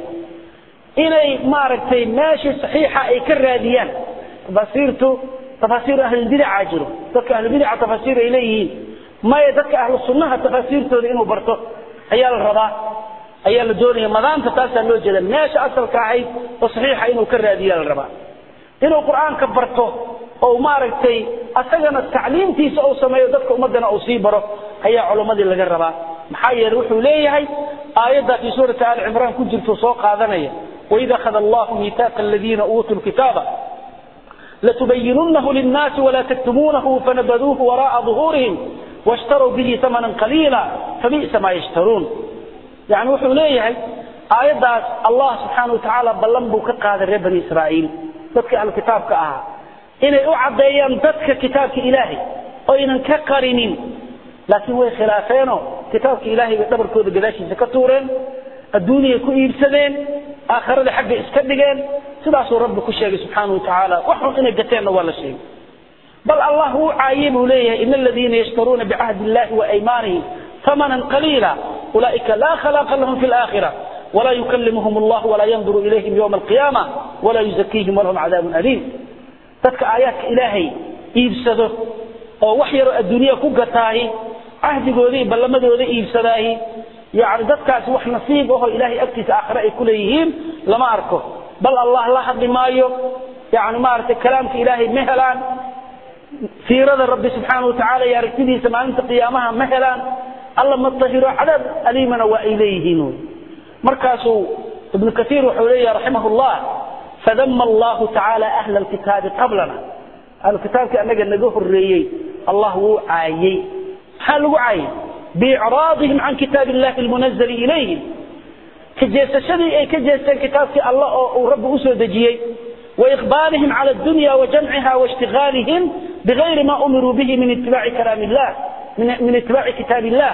إني ماركتين ماشي صحيحة أي كراديان بصيرته تفاسير أهل البدع عاجره دك أهل البدع تفاسير إليه ما يدك أهل السنة تفاسير تود إنه برته أيال الرضا أيال الدنيا مدام تتاسى له جدا ماشي أصل كاعي وصحيحة إنه كراديان الرضا إنه القرآن كبرته oo maaragtay asagana tacliimtiisa uu sameeyo dadka ummadana uu sii baro ayaa culumadii laga rabaa maxaa yeelay wuxuu leeyahay aayadda fi suurati ali cimraan ku jirto soo qaadanaya waid akhada allahu miitaaqa aladiina uutuu lkitaaba لتبيننه للناس ولا تكتمونه فنبذوه وراء ظهورهم واشتروا به ثمنا قليلا فبئس ما يشترون يعني وحو ليهي آيات الله سبحانه وتعالى بلنبو كقاد بني إسرائيل تذكر الكتاب كأها inay u cadeeyaan dadka kitaabka ilaahay oo aynan ka qarinin laakiin way khilaafeenoo kitaabka ilaahay bay dhabarkooda gadaashiisa ka tuureen adduunyay ku iibsadeen aakhirada xagga iska dhigeen sidaasuu rabbi ku sheegay subxaanahu watacaala waxun inay gateenna waa la sheegay bal allah wuu caayey buu leeyahay ina aladiina yashtaruuna bicahdi illahi wa aymaanihim ثمنا قليلا أولئك لا خلاق لهم في الآخرة ولا يكلمهم الله ولا ينظر إليهم يوم القيامة ولا يزكيهم ولهم عذاب أليم dadka aayaadka ilaahay iibsado oo wax yaro adduunya ku gataahi cahdigooda iyo ballamadooda iibsadaahi yani dadkaasi wax nasiib ahoo ilaahay agtiisa aakhire ay ku leeyihiin lama arko bal allah la hadli maayo yani maaragtay kalaamka ilaahay ma helaan fiirada rabbi subxaana watacaala iyo aragtidiisa maalinta qiyaamaha ma helaan alla ma tahiro cadaab aliimana waa ay leeyihiin markaasuu ibnu kaiir wuxuu leeyahay raximah llah فذم الله تعالى أهل الكتاب قبلنا أهل الكتاب كأنك نجوه الرئي الله عايي حال عايي بإعراضهم عن كتاب الله المنزل إليهم كجيس شدي أي كجيس كتاب الله ورب أسود دجيي وإقبالهم على الدنيا وجمعها واشتغالهم بغير ما أمروا به من اتباع كلام الله من, من اتباع كتاب الله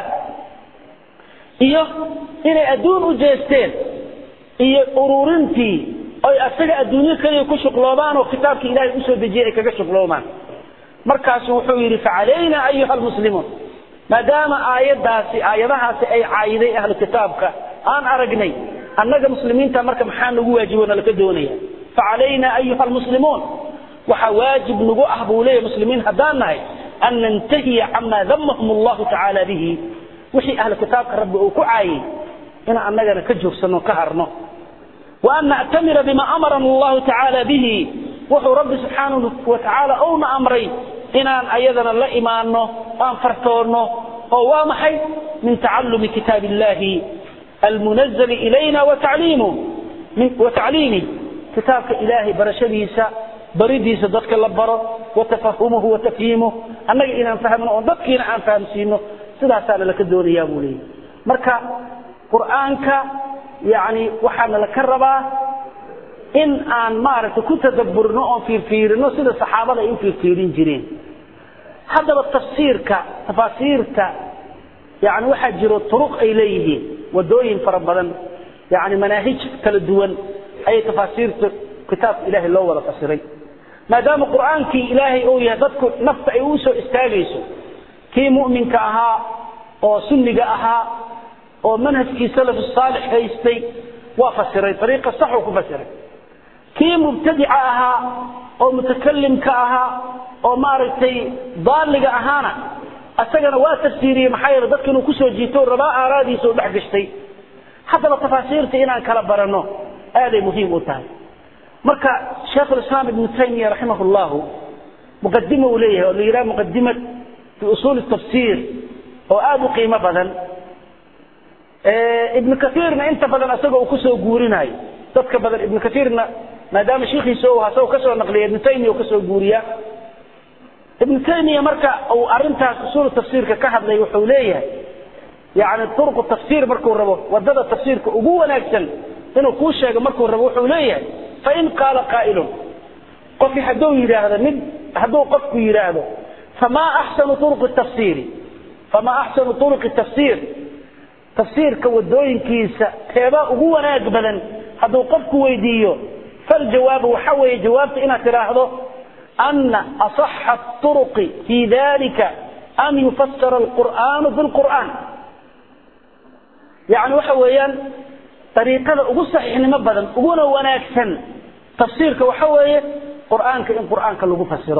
إيه إلى أدون أجيستين إيه أرورنتي oy asaga adduunyo kaliya ku shuqloobaan oo kitaabka ilaahay usoo dejiyay ay kaga shuqloomaan markaasu wuxuu yidhi facalayna ayuha almuslimuun maadaama aayadaasi aayadahaasi ay caayiday ahlu kitaabka aan aragnay annaga muslimiinta marka maxaa nagu waajibo nalaka doonaya facalayna ayuha almuslimuun waxaa waajib nagu ah buu leeyahy muslimiin haddaan nahay an nantahiya camaa damahum allahu tacaala bihi wixii ahlu kitaabka rabbi uu ku caayay in annagana ka joogsano ka harno وأن نعتمر بما أمرنا الله تعالى به وحو رب سبحانه وتعالى أونا أمري إن أيضنا لا إيمانه أن فرتونه هو محي من تعلم كتاب الله المنزل إلينا وتعليمه من وتعليمه كتابك إلهي برشديسا بريديسا ضدك اللبرة وتفهمه وتفهيمه أنك إن فهمنا ضدك إن أن فهم سينه سلا سال لك الدور يا بولي مركا قرآنك yani waxaana la ka rabaa in aan maaragtay ku tadabburno oon fiirfiirino sida saxaabada ay u fiirfiirin jireen haddaba tafsiirka tafaasiirta yani waxaa jiro turuq ay leeyihiin wadooyin fara badan yani manaahij kala duwan ayay tafaasiirta kitaabka ilaahay loo wada fasiray maadaama qur'aankii ilaahay uu yahay dadku nafta ay u soo istaagayso kii mu'minka ahaa oo sunniga ahaa oo manhajkii salaf saalix haystay waa fasiray ariiqa saxuu ku fasiray kii mubtadica ahaa oo mutakalimka ahaa oo maaragtay daaliga ahaana asagana waa tafsiiriyey maxaa yeele dadka inuu kusoo jiito rabaa aaraadiisa u dhex gashtay haddaba tafaasiirta inaan kala baranno aaday muhiim u tahay marka sheekh lislaam ibnu taymiya raximah llahu muqadimo uu leeyahay oo la yidhaha muqadimat fi usuuli tafsiir oo aada u qiimo badan ibnu kaiirna inta badan asagoo uu kusoo guurinayo dadka badan ibnu kaiirna maadaama shiikiisa u asagoo kasoo naqliya ibnu taymiya uu kasoo guuriya ibnu taymiya marka uu arintaas usuul tafsiirka ka hadlay wuxuu leeyahay yani turuqu tafsiir markuu rabo wadada tafsiirka ugu wanaagsan inuu kuu sheego markuu rabo wuxuu leeyahay fain qaala qaa'ilun qofki hadduu yidhaahdo mid hadduu qofku yidhaahdo famaa axsanu turuqi tafsiiri famaa axsanu turuqi tafsiir tafsiirka wadooyinkiisa teebaa ugu wanaag badan hadduu qofku weydiiyo faljawaabu waxa weeye jawaabta inaad tidhaahdo ana aصaxa الطرق في ذلika an yufasira الqur'an bاlqur'an yani waxa weeyaan ariiqada ugu saxiixnimo badan uguna wanaagsan tafsiirka waxa weeye qur'aanka in qur'aanka lagu fasiro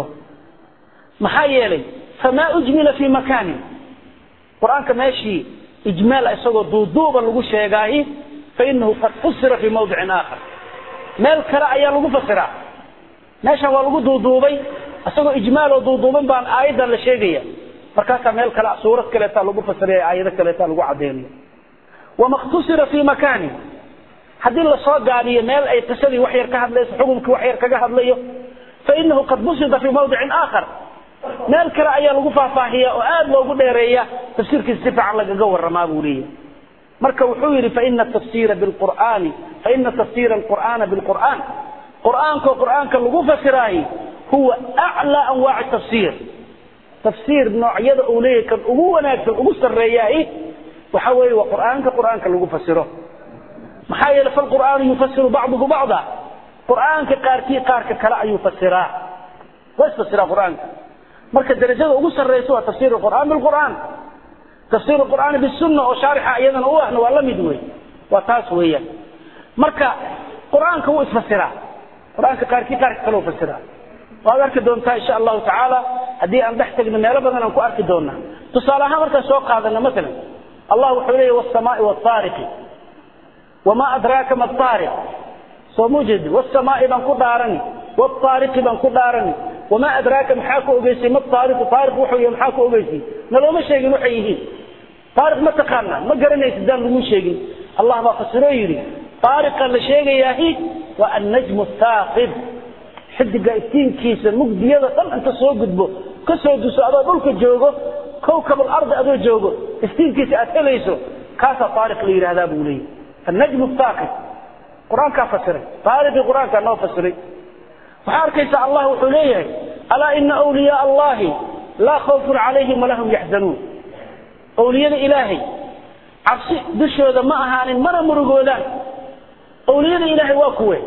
maxaa yeelay famaa ujmila fi makanin qur'aanka meeshii ijmaal isagoo duuduuba lagu sheegaahi fainahu qad fusira fi mawdicin aakhar meel kale ayaa lagu fasiraa meeshan waa lagu duuduubay isagoo ijmaaloo duuduuban baan aayaddan la sheegaya markaasaa meel kale suurad kaleetaa lagu fasiraya aayado kaleetaa lagu cadeynayo wama khtusira fi makanin haddii lasoo gaabiyo meel ay qisadii wax yar ka hadlayso xukumkii wax yar kaga hadlayo fainahu qad busida fi mawdicin aakhar meel kale ayaa lagu faahfaahiya oo aada loogu dheereeya tafsiirkiisa si fiican lagaga waramaa buu leeyahay marka wuxuu yidhi faina tafsira bilqur'aani faina tafsira alqur'aana bilqur'aan qur'aanko qur'aanka lagu fasiraahi huwa aclaa anwaaci tafsiir tafsiir noocyada uu leeyahay kan ugu wanaagsan ugu sarreeyahi waxa weeye waa qur'aanka qur'aanka lagu fasiro maxaa yeele falqur'aanu yufasiru bacduhu bacda qur'aanka qaarkii qaarka kale ayuu fasiraa waa isfasiraa qur'aanka marka darajada ugu sarreysa waa tafsir qur'aan bilqur'aan tafsir qur'aani bisunna oo shaarixa iyadana u ahna waa la mid wey waa taas weeyaan marka qur'aanka wuu isfasiraa qur'aanka qaarkii qaarka kale u fasiraa waad arki doontaa insha allahu tacaala haddii aan dhex tagno meelo badan aan ku arki doonaa tusaale ahaan markaan soo qaadano masalan allah wuxuu leeyahy wsamaai wtaariqi wamaa adraaka ma taariq soo mujed wsamaai baan ku dhaarani wtaariqi baan ku dhaarani wamaa adraaka maxaa ku ogeysay ma taariqu taariq wuxuu yahay maxaa ku ogeysay nalooma sheegin waxay yihiin taariq ma taqaana ma garanaysa daan lagu sheegin allah baa fasiroo yidhi taariqa la sheegayaahi waa annajmu thaaqib xidiga iftiinkiisa mugdiyada dhan inta soo gudbo ka soo duso adoo dhulka joogo kowkab alardi adoo joogo iftiinkiisa aad helayso kaasaa taariq la yidhahdaa buu leeyahy annajmu thaaqib qur-aankaa fasiray taariqii qur-aankaa noo fasiray waxaa arkaysa allah wuxuu leeyahay alaa ina wliyaa allahi laa khawfun calayhim walahum yaxzanuun awliyada ilaahay cabsi dushooda ma ahaanin mana murugoodaan awliyada ilaahay waa kuwe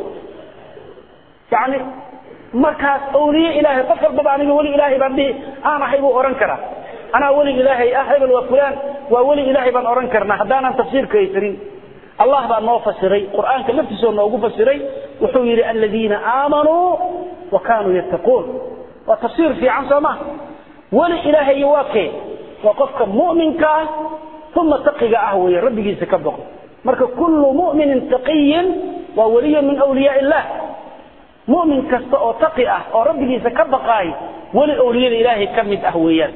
yani markaas awliye ilaahay qof walbaba aniga weli ilaahay baan dhihi aan ahay buu odhan karaa anaa weli ilaahay ah hebel waa fulaan waa weli ilaahay baan odhan karnaa haddaanan tafsiirka haysanin allah baa noo fasiray qur'aanka laftiisoo noogu fasiray wuxuu yidhi aladiina aamanuu wa kaanuu yattaquun waa tafsiir fiican soo ma weli ilaahay waa kee waa qofka mu'minka ah uma taqiga ah weeye rabbigiisa ka boqo marka kullu mu'minin taqiyin waa weliyun min awliyaa illah mu'min kasta oo taqi ah oo rabbigiisa ka baqaay weli awliyada ilaahay ka mid ah weeyaan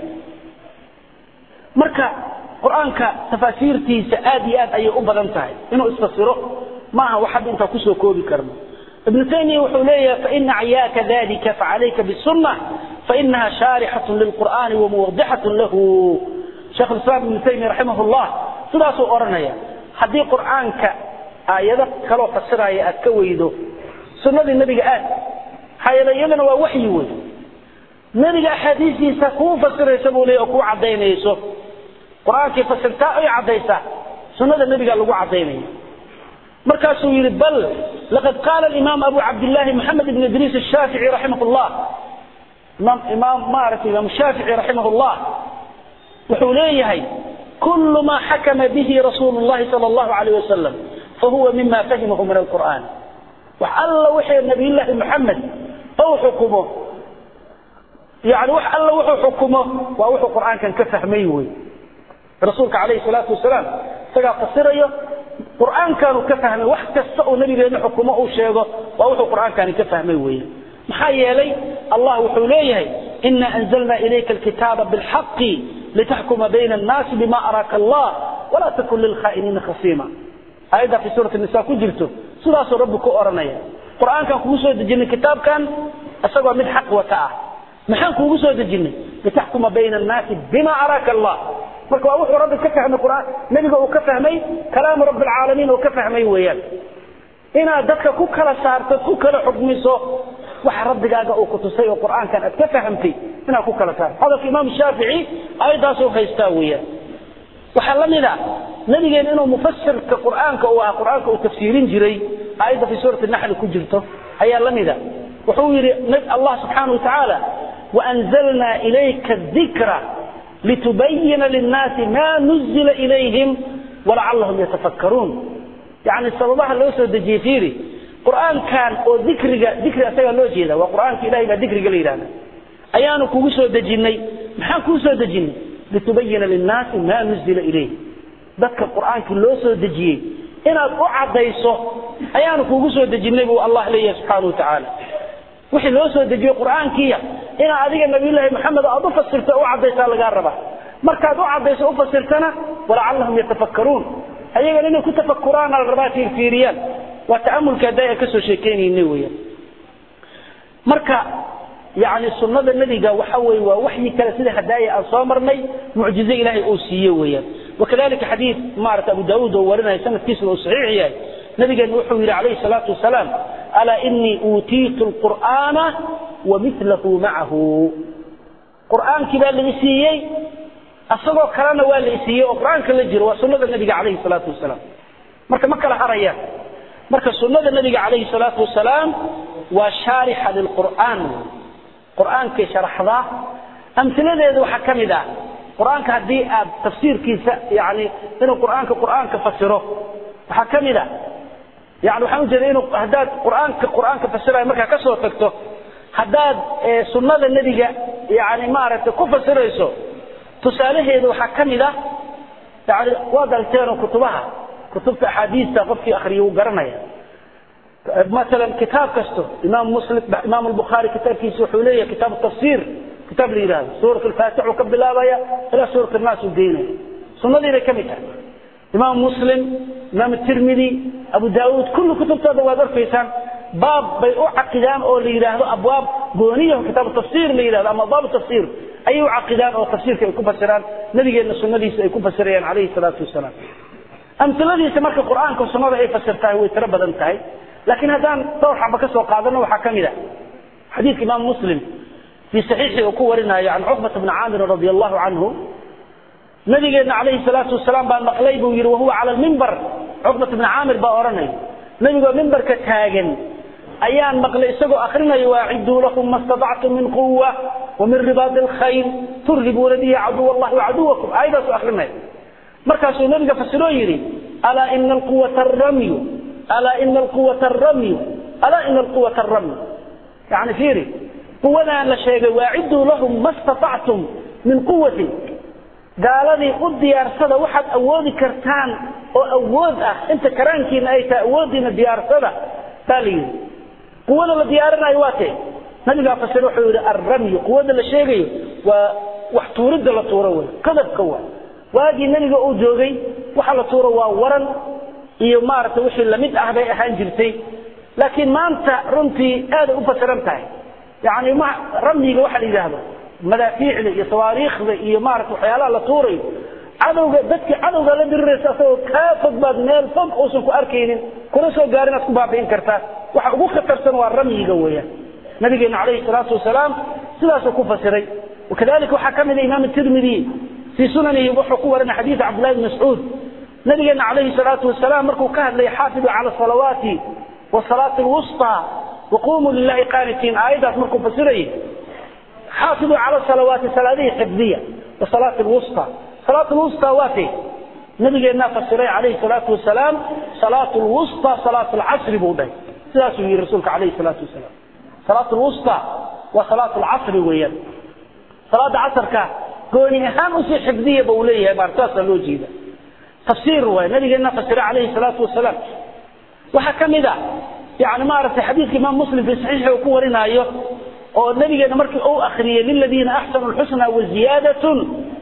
marka qur-aanka tafaasiirtiisa aad iyo aad ayay u badan tahay inuu isfasiro maaha wax hadda intaa kusoo koobi karno ibnu taymiya wuxuu leeyahay faina acyaaka dalika facalayka bisunna fainaha shaarixatun lilqur'aani wamuwadixatun lahu sheekh lislaam ibnu taymiya raximah llah sidaasuu odhanaya haddii qur'aanka aayado kaloo fasiraya aad ka weydo sunnadii nebiga aad maxaa yeele iyadana waa waxyi wey nebiga axaadiistiisa kuu fasiraysa buu leey oo kuu cadaynayso qur-aankii fasirtaa ay caddaysaa sunnada nebiga lagu cadaynaya markaasuu yidhi bal laqad qaala alimaam abu cabdillahi moxamed ibn idriis ashaafici raximah llah imaam imaam maaragtay imaam shaafici raximah llah wuxuu leeyahay kul ma xakama bihi rasuulu llahi sala allahu alayh wasalam fahuwa mima fahimahu min alqur'an wax alla wixii nabiyullaahi moxamed ou xukumo yani wax alla wuxuu xukumo waa wuxuu qur'aankan ka fahmay wey rasuulka calayhi salaatu wasalaam isagaa fasirayo qur'aankaanu ka fahmay wax kasta uu nabigeena xukumo uu sheego waa wuxuu qur'aankani ka fahmay weeye maxaa yeelay allah wuxuu leeyahay ina anzalna ilayka alkitaaba bilxaqi litaxkuma bayna annaasi bima araaka allah walaa takun lilkhaa'iniina khasiima aayadda fi suurati nisa ku jirto sidaasuu rabbi ku odhanaya qur'aankan kugu soo dejinay kitaabkan isagoo mid xaq wata ah maxaan kuugu soo dejinay litaxkuma bayna annaasi bima araaka allah marka waa wuxuu rabbi ka fahmay qur'aan nebiga uu ka fahmay kalaamu rabbi alcaalamiin uu ka fahmay weeyaan inaad dadka ku kala saarto ku kala xukmiso waxa rabbigaaga uu ku tusay oo qur'aankan aad ka fahamtay inaad ku kala saarto hadalka imaam shaafici ayadaasuu haystaa weeyaan waxaa la mid a nabigeena inuu mufasirka qur'aanka uu ahaa qur'aanka uu tafsiirin jiray aayadda fi suurati naxli ku jirto ayaa la mid a wuxuu yidhi allah subxaanahu watacaala waanzalna ilayka dikra litubayina linnaasi ma nuzila ilayhim walacallahum yatafakkaruun yani sababaha loo soo dejiyey fiiri qur'aankan oo dikriga dikri asagaa loo jeeda waa qur'aanka ilahay baa dikriga la yidhahda ayaanu kugu soo dejinnay maxaan kuu soo dejinnay litubayina linnaasi ma nuzila ilayh dadka qur'aankii loo soo dejiyey inaad u caddayso ayaanu kugu soo dejinnay buu allah leeyahay subxaana watacaala wixii loo soo dejiyo qur'aankiiya inaad adiga nabiyullaahi maxamed aad u fasirto u caddaysaa lagaa rabaa markaad u caddayso u fasirtana walacallahum yatafakkaruun ayagana inay ku tafakuraana la rabaa fiirfiiriyaan waa ta'amulka hadda aan ka soo sheekeynayna weeyaan marka yani sunnada nebiga waxa weeye waa waxyi kale sida hadaaya aan soo marnay mucjize ilaahay uu siiye weeyaan wakadalika xadiid maarata abu daawuud oo warinaya sanadkiisuna uu saxiix yahay nabigeena wuxuu yidhi calayhi salaatu wasalaam alaa inii uutiitu lqur'aana wa milahu macahu qur'aankii baa la isiiyey asagoo kalena waa la isiiyey oo qur'aanka la jiro waa sunnada nabiga calayhi salaatu wasalaam marka ma kala harayaan marka sunnada nabiga calayhi salaatu wasalaam waa shaarixa lilqur'aan qur'aankay sharaxdaa amhiladeeda waxaa ka mid ah qur'aanka haddii aad tafsiirkiisa yani inuu qur'aanka qur'aanka fasiro waxaa ka mid a yani waxaan ujeeda inuu haddaad qur'aanka qur'aanka fasirayo markaa ka soo tagto haddaad sunnada nebiga yani maaragtay ku fasirayso tusaalaheeda waxaa ka mid ah yani waad aragteenoo kutubaha kutubta axaadiista qofkii akriya wuu garanaya مثلا كتاب كستو إمام مسلم إمام البخاري كتاب كيس وحولية كتاب التفسير كتاب لي سورة الفاتح وكب الله إلى سورة الناس والدين سنة دي كمتا إمام مسلم إمام الترمذي أبو داود كل كتب هذا وادر فيسان باب بيع عقدان أو لي أبواب بونية كتاب التفسير لي أما باب التفسير أي عقدان أو تفسير كيكون فسران نبي أن السنة دي سيكون فسريان عليه الصلاة والسلام أمثلة سمرك القرآن كالسنة أي فسرتها ويتربى انتهي لكن هذا طور حبة كسوة قادنا وحكمنا حديث إمام مسلم في صحيحه وكورنا يعني عقبة بن عامر رضي الله عنه نبينا عليه الصلاة والسلام بان مقليب وير وهو على المنبر عقبة بن عامر بأورني نبي منبر كتاجن أيان مقلي سقو أخرنا يواعدوا لكم ما استطعتم من قوة ومن رباط الخيل ترهبون به عدو الله وعدوكم أيضا أخرنا مركز نبي فسروا يري ألا إن القوة الرمي ألا إن القوة الرمي ألا إن القوة الرمي يعني فيري قوة لا شيء واعدوا لهم ما استطعتم من قوة قال لي قد ديار صدا واحد أودي كرتان أو أود أه أنت كرانكين أي تأودي ديار صدا تالي قوة لا ديارنا أيواتي نبي قال فسروا حول الرمي قوة لا شيء وحتورد لا تورول كذب قوة واجي نبي قال جوجي وحلا تورا ورن iyo maaragtay wixii lamid ah bay ahaan jirtay laakiin maanta runtii aad u fasiran tahay yani ma ramyiga waxa la yidhaahdo madaafiicda iyo sawaariikhda iyo maaragtay waxyaalaha la tuurayo cadowga dadkii cadowga la diriraysa asagoo kaa fog baad meel fog uusan ku arkaynin kuna soo gaarin aad ku baabi'in kartaa waxa ugu khatarsan waa ramyiga weeyaan nabigeena calayhi salaatu wasalaam sidaasuu ku fasiray wakadalika waxaa ka mid a imaam tirmidi fii sunanihi wuxuu ku warinay xadiida cabdillahi bn mascuud nabigeena calayhi salaatu wasalaam markuu ka hadlay xaafidu cala salawaati wasalaati alwusطى waqumuu lilahi qaanitiin aayaddaas markuu fasirayay xaafiduu cala salawaati salaadihii xifdiya wasalaati alwusطى salaat lwusطى waate nabigeennaa fasiray calayhi salaatu wasalaam salaat lwusطى salaat alcasri buu dhahay sidaasuu yihi rasuulka calayhi salaatu wasalaam salaat lwusطى waa salaat alcasri weeyaan salaada casarka gooni ahaan usii xifdiya ba uu leeyahay baa saasaa loo jeeda tafsiir waay nabigeennaa fasiray calayhi salaatu wasalaam waxaa ka mid a yani maaragtay xadiidka imaam muslim fi saxiixi uu ku warinaayo oo nabigeena markii uu akriyey liladiina axsanu lxusna waziyaadatun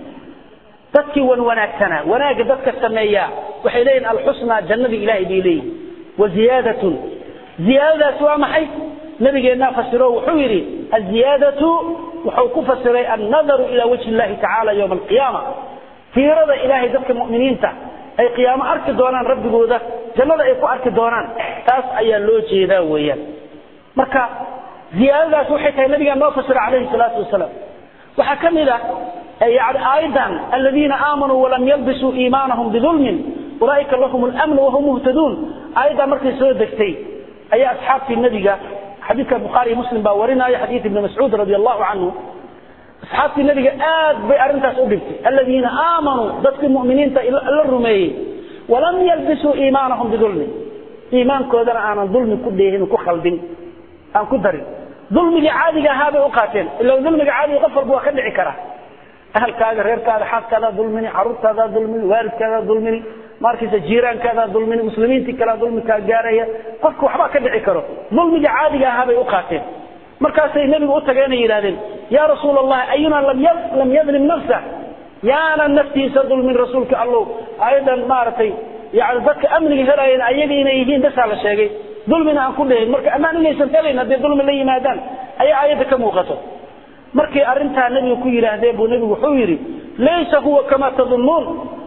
dadkii wan wanaagsanaa wanaagga dadka sameeya waxay leeyihin alxusnaa jannadii ilahay bay leeyihin waziyaadatun ziyaadadaasi waa maxay nabigeennaa fasiro wuxuu yidhi aziyaadatu wuxuu ku fasiray annadaru ila wajhi illahi tacaala yowma alqiyaama fiirada ilaahay dadka mu'miniinta ay qiyaamo arki doonaan rabbigooda jannada ay ku arki doonaan taas ayaa loo jeedaa weeyaan marka ziyaadadaas waxay tahay nabigaa noo fasira calayhi salaatu wasalaam waxaa ka mid ah yani aayadan aladiina aamanuu walam yalbisuu iimaanahum bidulmin ulaaika lahum lamn wahum muhtaduun aayaddaa markay soo degtay ayaa asxaabtii nebiga xadiidka bukhaariy muslim baa warinaya xadiid ibni mascuud radi allahu canhu asxaabtii nebiga aad bay arrintaas u dhibtay aladiina aamanuu dadkii mu'miniinta la rumeeyey walam yalbisuu iimaanahum bidulmin iimaankoodana aanan dulmi ku dheehin ku khaldin aan ku darin dulmigii caadiga ahaa bay u qaateen ila dulmiga caadiga qof walba waa ka dhici karaa ahalkaaga reerkaada xaaskaadaa dulmini caruurtaadaa dulmini waalidkaadaa dulmini markiisa jiiraankaadaa dulmini muslimiintii kalea dulmikaa gaaraya qofka waxbaa ka dhici karo dulmiga caadiga ahaa bay u qaateen markaasay nebigu u tageenay yidhahdeen yaa rasuul allahi ayuna lam yadlim nafsa yaanan naftiisa dulmin rasuulka allow ayadan maaragtay yani dadka amniga helayan ayaga inay yihiin basaa la sheegay dulmina aan ku dhehin marka ammaan inaysan helayn hadday dulmi la yimaadaan ayaa aayadda ka muuqato markay arrintaa nebiga ku yidhaahdeen buu nebigu wuxuu yidhi laysa huwa kamaa tadunnuun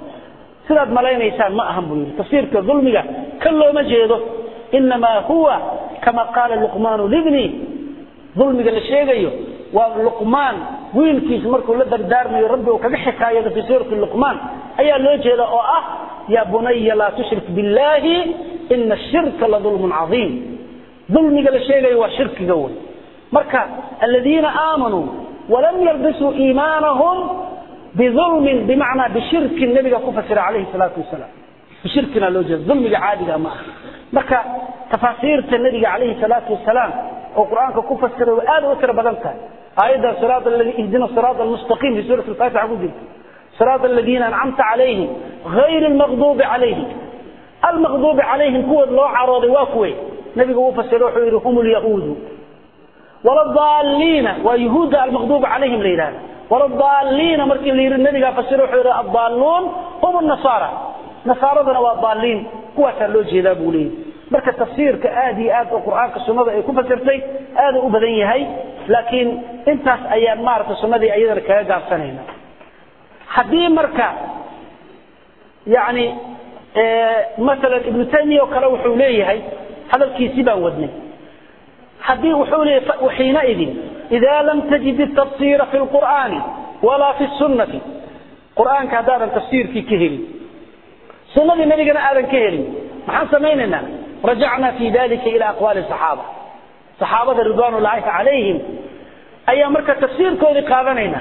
sidaad malaynaysaan ma ahan buu yidhi tafsiirka dulmiga kan looma jeedo inamaa huwa kama qaala luqmaanu libni dulmiga la sheegayo waa luqmaan wiilkiisa markuu la dardaarmayo rabbi uu kaga xikaayado fii suurati luqmaan ayaa loo jeeda oo ah yaa bunaya laa tushrik billahi ina ashirka la dulmun cadiim dulmiga la sheegayo waa shirkiga wey marka aladiina aamanuu walam yalbisuu iimaanahum bidulmin bimacnaa bishirkin nabiga ku fasira calayhi salaatu wasalaam bishirkina loo jeeda dulmiga caadiga ma aha marka tafaasiirta nabiga calayhi salaatu wasalaam oo qur-aanka ku fasiray way aad u tiro badan tahay aayadda siraat ihdina siraat almustaqiim fi suurati alfaatixa ku jirta siraat aladiina ancamta calayhim gayri almaqduubi calayhim almaqduubi calayhim kuwood loo carooday waa kuwe nabigu uu fasiray wuxuu yidhi hum lyahuudu waladaalliina waa yuhuudda almaqduubi calayhim la yidhahda waladaalliina markii la yidhi nabigaa fasira wuxuu yidhi addaalluun hum nasaara nasaaradana waa daalliin kuwaasaa loo jeedaa buu leeyahy marka tafsiirka aad iyo aad oo qur-aanka sunnada ay ku fasirtay aad u badan yahay laakiin intaas ayaan maaragtay sunnadii ayadana kaga gaabsanayna haddii marka yani masalan ibnu taymiya oo kale wuxuu leeyahay hadalkiisii baan wadnay haddii wuxuu leeyahay waxiinaidin idaa lam tajid الtafsira fi اlqur'aani walaa fi الsunnati qur'aanka haddaadan tafsiirkii ka helin sunnadii nabigana aadan ka helin maxaan samaynaynaa rajacna fi dalika ila aqwaali صaxaaba saxaabada ridwan ullahi calayhim ayaa marka tafsiirkoodii qaadanayna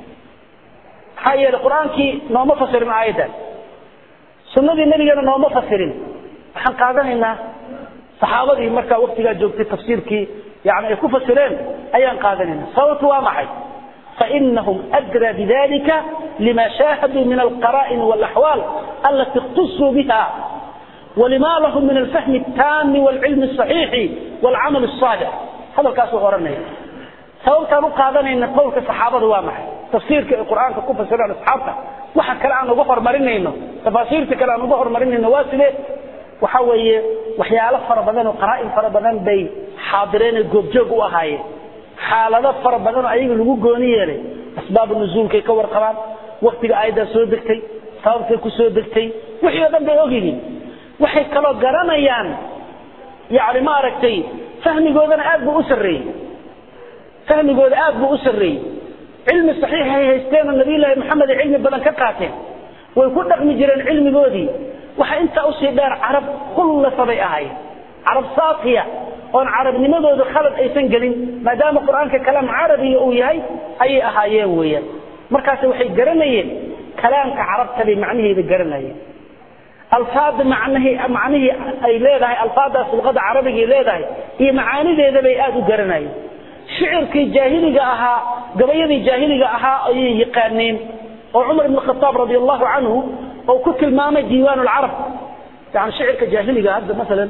maxaa yeelay qur-aankii nooma fasirin aayaddan sunnadii nebigana nooma fasirin waxaan qaadanaynaa saxaabadii markaa waktigaa joogtay tafsiirkii yani ay ku fasireen ayaan qaadanayna sababtu waa maxay fainahum adraa bidalika lima shaahaduu min alqara'in walaxwaal alati اkhtusuu biha ولما لهم من الفهم التام والعلم الصحيح والعمل الصالح هذا الكاس ورنيه sababtaan u qaadanayna qowlka saxaabada waa maxay tafsiirka ay qur-aanka ku fasiraan asxaabta waxa kale aan uga hormarinayno tafaasiirta kale aan uga hormarinayno waa sidee waxa weeye waxyaalo fara badan oo qaraa'in fara badan bay xaadireen ee goobjoog u ahaayeen xaalado fara badan oo ayaga lagu gooni yeelay asbaabu nuzuulkay ka warqabaan waktiga aayaddaa soo degtay sababtay ku soo degtay wixii oo dhan bay ogyihiin waxay kaloo garanayaan yani maaragtay fahmigoodana aad buu u sarreeyey fahmigooda aad buu u sarreeyey cilmi saxiixay haysteenoo nabiyullaahi maxamed ay cilmi badan ka qaateen way ku dhaqmi jireen cilmigoodii waxa intaa usii dheer carab kullasa bay ahaayeen carab saafiya oon carabnimadooda khalad aysan gelin maadaama qur-aanka kalaam carabiga uu yahay ayay ahaayeen weeyaan markaas waxay garanayeen kalaamka carabta bay macnaheeda garanayeen alfaada macnahii macnihii ay leedahay alfaadaas luqada carabiga ay leedahay iyo macaanideeda bay aada u garanayeen shicirkii jaahiliga ahaa gabayadii jaahiliga ahaa ayay yaqaaneen oo cumar ibn khataab radi allahu canhu oo ku tilmaamay diiwaan lcarab yani shicirka jaahiliga hadda masalan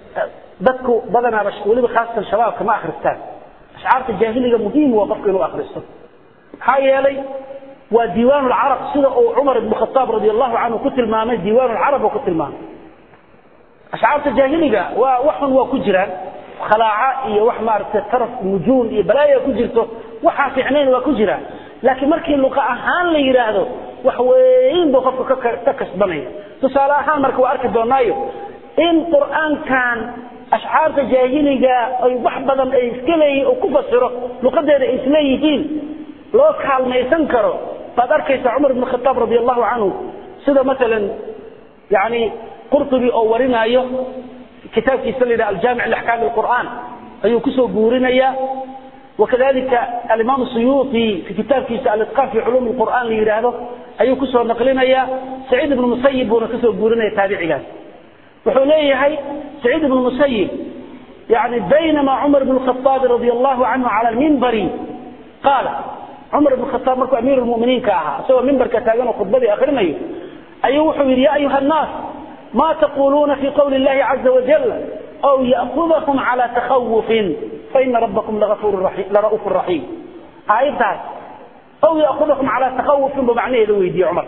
dadku badanaaba weliba khaasatan shabaabka ma akristaan ashcaarta jaahiliga muhiim waa qofka inuu akristo maxaa yeelay waa diiwaan lcarab sida uu cumar ibn khataab radi allahu canhu ku tilmaamay diiwaan lcarab oo ku tilmaamay ashcaarta jaahiliga waa waxun waa ku jiraan khalaaca iyo wax maaragtay taraf nujuum iyo balaaya ku jirto waxaa fiicnayn waa ku jiraan laakiin markii luqa ahaan la yidhaahdo wax weyn buu qofka ka kasbanaya tusaale ahaan marka waa arki doonaayo in qur'aankan ashcaarta jaahiliga ay wax badan ay iska leeyihin oo ku fasiro luqadeeda ay isleeyihiin loo kaalmaysan karo baad arkaysa cumar ibn khataab radi allahu canhu sida masalan yani qurtubi oo warinaayo kitaabkiisa la yidhaha aljaamic liaxkaami alqur'aan ayuu kusoo guurinaya wakadalika alimaam suyuuti fi kitaabkiisa alitqaan fi culuum lqur'aan la yidhaahdo ayuu kusoo naqlinaya saciid ibnu musayib buuna kasoo guurinaya taabicigaas wuxuu leeyahay saciid ibnu musayib yani baynama cumar ibn khaaab radi allahu canhu cala lmimbari qaala cumar ibn khataab markuu amiir lmuminiinka ahaa isagoo mimbarka taagan oo khudbadii akrinayo ayuu wuxuu yidhi ya ayuha nnaas ma taquluuna fi qawli اllahi caza wajal aw ya'kudakum cala takhawufin faina rabbakum lara'uuf raxiim aayaddaas aw ya'kudakum cala takhawufin buu macnaheeda weydiiyey cumar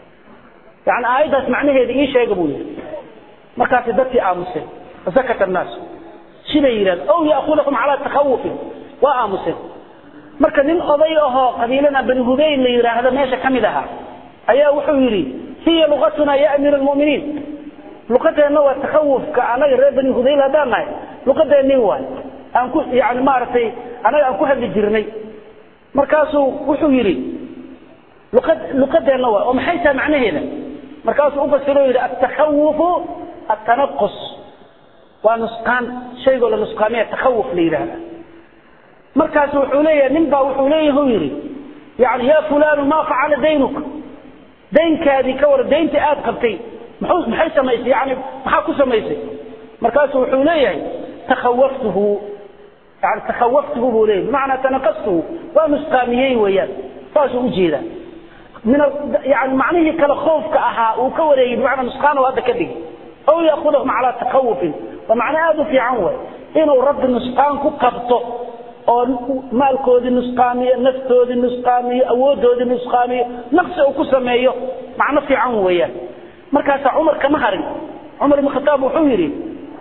yani aayaddaas macnaheeda ii sheega buu yidhi markaasi dadkii aamuseen fasakata annaasu siday yidhahdeen aw ya'kudakum cala takhawufin waa aamuseen marka nin oday ahoo qabiilana bani hudayl la yidhaahdo meesha ka mid ahaa ayaa wuxuu yidhi hiya luqatuna ya amiir almu'miniin luqadeenna waa takhawufka anaga reer bani hudayl haddaan nahay luqadeennin waay aan ku yani maaragtay anaga aan ku hadli jirnay markaasuu wuxuu yidhi luqad luqadeenna waay oo maxay tahay macnaheeda markaasuu ufasiro yidhi atakhawufu atanaqus waa nusqaan shaygoo la nusqaamiya takhawuf la yidhaahda markaasu wuxuu leeyahay nin baa wuxuu leeyahay u yidhi yani ya fulanu ma facala daynuka daynkaadii ka war daynta aad qabtay muxuu maxay samaysay yani maxaa ku samaysay markaasu wuxuu leeyahay takhawaftuhu yani takhawaftuhu buu leeyahy bimacnaa tanaqastuhu waa nusqaamiyey weeyaan saasuu ujeedaa min yani macnihii kale khoofka ahaa uu ka wareegay bimacnaa nusqaano hadda ka dhigi aw ya'khudahum calaa takhawufin waa macno aada u fiican way inuu rabbi nusqaan ku qabto oo maalkoodii nusqaamiyo naftoodii nusqaamiyo awoodoodii nusqaamiyo naqsi uu ku sameeyo macno fiican weeyaan markaasaa cumar kama harin cumar ibn khataab wuxuu yidhi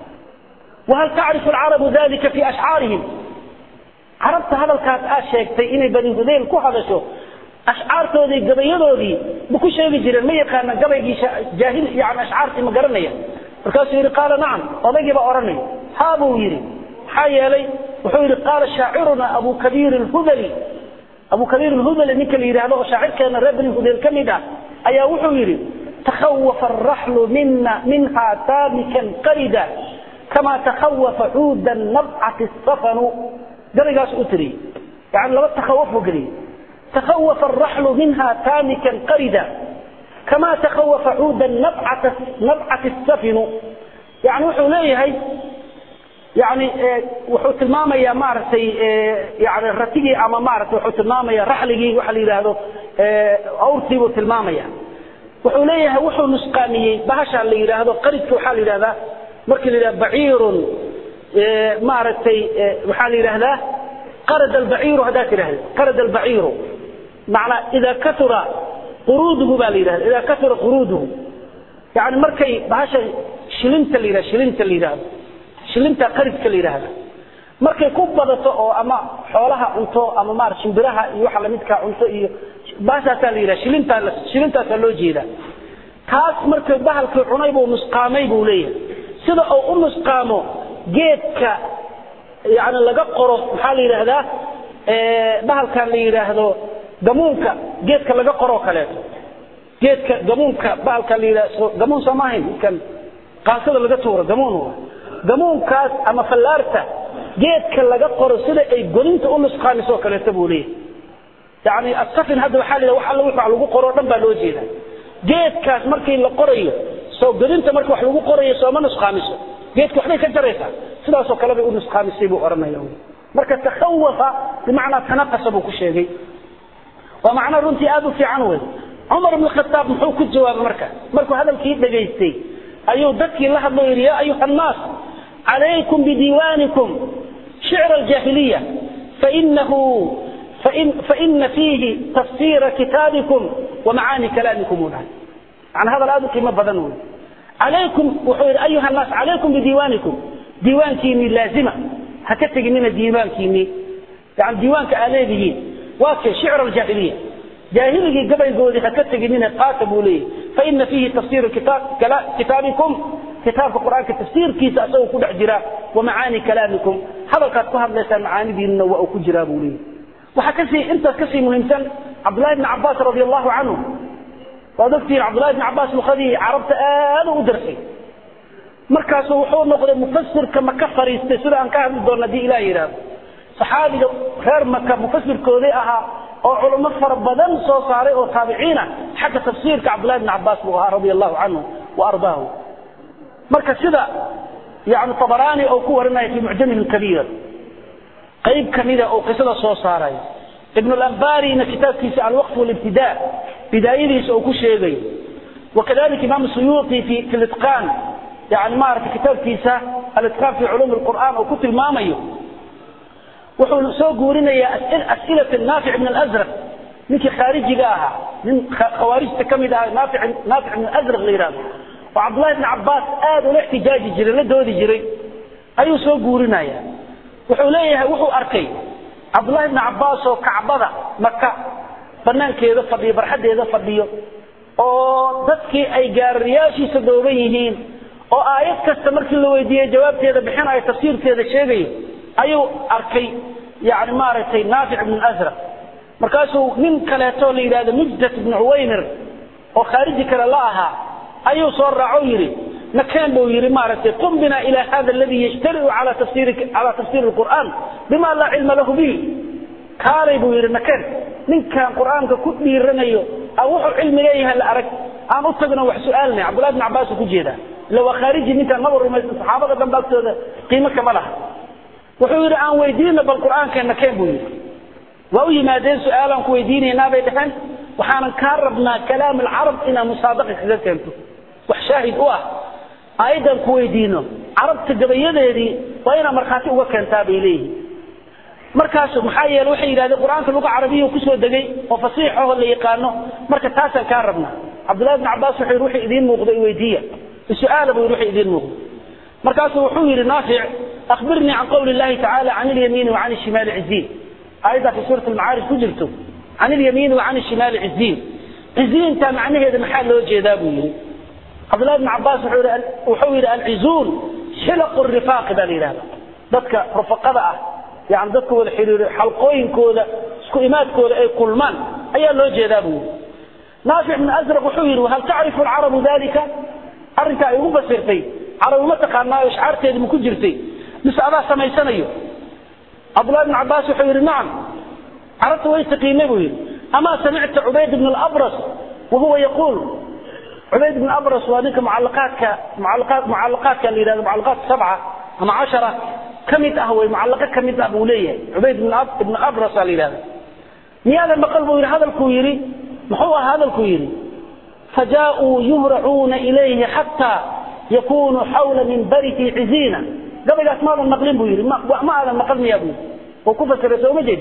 wahal tacrifu alcarabu dalika fi ashcaarihim carabta hadalkaas aad sheegtay inay bani hudayl ku hadasho ashcaartoodii gabayadoodii ma ku sheegi jireen ma yaqaana gabaygii jaahil yani ashcaartii ma garanaya markaasuu yidhi qaala nacam odaygii baa odhanaya haa buu yidhi maxaa yeelay wuxuu yidhi qaala shaaciruna abu kabiir alhudali abu kabiir alhudali ninka la yidhaahdo oo shaacirkeena reer bani hudayl ka mid ah ayaa wuxuu yidhi takhawafa alraxlu mina minha taamikan qarida kama takhawafa cuuda nabcati safanu gabaygaas u tiriyey yani laba takhawuf buu geliyey takhawafa alraxlu minha taamikan qarida kama takhawafa cuuda nabcati safinu yani wuxuu leeyahay yani wuxuu tilmaamaya maaragtay yani ratigii ama maarata wuxuu tilmaamaya raxligii waxa la yidhaahdo awrtii buu tilmaamaya wuxuu leeyahay wuxuu nusqaamiyey bahasha la yidhaahdo qaridka waxaa la yidhahdaa markii la yidhahda baciirun maaragtay waxaa la yidhahdaa qarad albaciiru haddaad tidhahda qarad albaciiru macnaa idaa kaura quruuduhu baa la yidhahda idaa kaura quruuduhu yani markay bahasha shilinta la yidhahdo shilinta la yidhahdo shilinta qaridka la yidhaahda markay ku badato oo ama xoolaha cunto ama maar shimbiraha iyo waxa lamidkaa cunto iyo baashaasaa la yidhaha shilintaa shilintaasaa loo jeedaa kaas markay bahalkii cunay buu nusqaamay buu leeyahay sida uu u nusqaamo geedka yani laga qoro maxaa la yidhaahdaa bahalkan la yidhaahdo gamuunka geedka laga qoroo kaleeto geedka gamuunka bahalka la yidhahdo gamuun soo maahayn kan qaasada laga tuuro gamuun gamuunkaas ama fallaarta geedka laga qoro sida ay godinta u nusqaamisoo kaleeto buu leeyahay yani asafin hadda waxaa la wax alla wix wax lagu qoroo dhan baa loo jeeda geedkaas markii la qorayo soo godinta markii wax lagu qorayo sooma nusqaamiso geedka waxbay ka jaraysaa sidaasoo kale bay u nusqaamisay buu odhanaya marka takhawafa bimacnaa tanaqasa buu ku sheegay waa macno runtii aada u fiican wey cumar ibn khataab muxuu ku jawaabay marka markuu hadalkii dhegaystay ayuu dadkii la hadlo yidhi yaa ayuha annaas calaykum bidiiwaanikum shicra aljaahiliya fainahu فإن, فإن فيه تفسير كتابكم ومعاني كلامكم ونحن عن هذا الآن قيمة بدنون عليكم وحير أيها الناس عليكم بديوانكم ديوان كيني لازمة هكتك من الديوان كيني يعني ديوان كآليه واكي شعر الجاهلية جاهلية قبل قولي هكتك من قاتب لي فإن فيه تفسير كتاب كتابكم كتاب القرآن كتفسير كيس أسوه كل عجرا ومعاني كلامكم هذا قد كهب ليس معاني ديننا وأكو جرابوا لي waxaa kasii intaas kasii muhiimsan cabdullahi bni cabaas radi allahu canhu waad ogtihiin cabdullahi bni cabaas luqadii carabta aada u darsay markaasu wuxuu noqday mufasirka maka fariistay sida aan ka hadli doona hadii ilah yidhaahdo saxaabiga reer maka mufasirkoodii ahaa oo culamo fara badan soo saaray oo taabiciina xagga tafsiirka cabdullahi bni cabaas buu ahaa radia allahu canhu wa ardaahu marka sida yani tabaraani oo ku warinaya fi mucjamihi lkabiir qayb kamida oo qisada soo saaray ibn al-anbarina kitaabkiisa al-waqf wal-ibtida bidayadiisa oo ku sheegay wakadalika imam suyuti fi fi al-itqan yani ma arka kitaabkiisa al-itqan fi ulum al-quran oo ku tilmaamayo wuxuu soo guurinaya as'ilat nafi' ibn al-azraq ninkii khaarijiga ahaa nin khawaarijta kamid ah nafi' nafi' ibn al-azraq la yiraahdo oo abdullah ibn abbas aad u ixtijaaji jiray la doodi jiray ayuu soo guurinaya wuxuu leeyahay wuxuu arkay cabdullahi ibni cabbaas oo kacbada maka banaankeeda fadhiyo barxaddeeda fadhiyo oo dadkii ay gaarariyaashiisa dhooban yihiin oo aayad kasta markii la weydiiyey jawaabteeda bixinayo tafsiirkeeda sheegayo ayuu arkay yani maaragtay naafic ibn asraq markaasuu nin kaleeto la yidhahdo mujdat ibn cuwaymir oo khaariji kale la ahaa ayuu soo raaco yidhi نكان بو يري مارتي قم بنا إلى هذا الذي يجترئ على تفسير على تفسير القرآن بما لا علم له به كاري بو يري نكان من كان قرآن كتب يرنيو أو علم إليها الأرك أنا أتقنا وحسؤالنا عبد الله بن عباس كجيدا لو خارجي من كان نظر من الصحابة كان بلت قيمة كمالها وحير أن ويدينا بالقرآن كان نكان بو يري وأي ما دين سؤالا كويديني نابي دحن وحانا كاربنا كلام العرب إلى مصادقة كذا كنتو وحشاهد أوه ayadan ku weydiino carabta gabayadeedii waa inaa markhaati uga keentaa bay leeyihin markaasu maxaa yeele waxay yidhahdeen qur-aanka luga carabiya kusoo degay oo fasiixaho la yaqaano marka taasaan kaa rabnaa cabdullahi bn cabbaas wuxuu yidhi wixii idiin muuqdo i weydiiya su-aala buu yidhi wixii idiin muuqdo markaasuu wuxuu yidhi naafic akhbirnii can qawli illahi tacaala can ilyamiini wa can ishimaali ciziin aayaddaa fi suurat almacaarij ku jirto can ilyamiini wa can ishimaali ciziin ciziinta macnaheeda maxaa loo jeedaa buu yidhi عبد الله بن عباس وحول العزون حلق الرفاق ذا لله ذاتك رفقة يعني ذاتك والحرير حلقوين كودا سكويمات كودا اي كلمان اي اللو جيدابو نافع من ازرق وحول وهل تعرف العرب ذلك أرنك أيوب بسيرتي عرب ما تقال ما يشعرت يدي مكو جرتي بس أبا سمي سنيو عبد الله بن عباس وحول نعم عرفت ويستقيمه أما سمعت عبيد بن الأبرص وهو يقول عبيد بن أبرص وذلك معلقات معلقات معلقات اللي هذا معلقات سبعة أم عشرة كم يتأهوي معلقات كم يتأهوي ليه عبيد بن أب بن أبرص اللي هذا مياذا ما قلبه هذا الكويري محو هذا الكويري فجاءوا يهرعون إليه حتى يكون حول منبره عزينا قبل أسماء المقلم بيري ما, ما هذا المقلم يا أبو وكفة الرسول مجد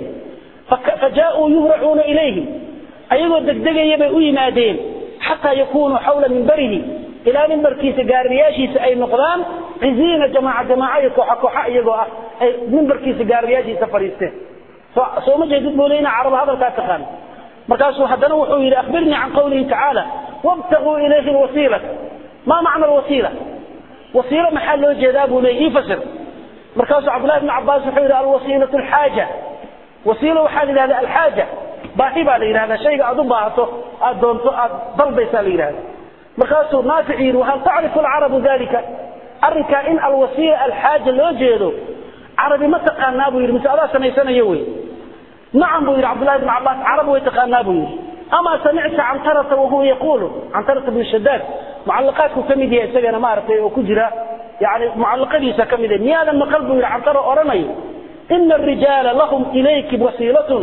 فجاءوا يهرعون إليه أيضا دقدقة يبقوا يمادين حتى يكونوا حول منبره إلى منبر كيس قارياشي أي نقدان عزينا جماعة جماعة كوحا كوحا يقوا منبر كيس قارياشي سفريسته سو ما جيد بولينا عرب هذا الكاتخان مركاسو حدنا وحو إلى أخبرني عن قوله تعالى wabtaguu ilayhi lwasiilata ma macna alwasiila wasiilo maxaa loo jeedaa buu leeyay ii fasir markaasuu cabdullahi ibnu cabaas wuxuu yidhi alwasiilatu alxaaja wasiilo waxaa la yidhahda alxaaja baahi baa la yidhahdaa shayga aad u baahato aad doonto aad dalbaysaa la yidhahda markaasuu naafic yidhi wahal tacrifu alcarabu dalika arrinkaa in alwasiila alxaaja loo jeedo carabi ma taqaanaa buu yidhi mise adaa samaysanayo wey nacam buu yidhi cabdullahi ibnu cabaas carab way taqaanaa buu yidhi ama samicta cantarata wahuwa yaquulu cantarata bnu shadaad mucalaqaadku ka mid yahay isagana maaragtay oo ku jira yani mucalaqadiisa ka mid yahay miyaadan maqal buu yidhi cantaro odhanayo ina arijaala lahum ilayki wasiilatun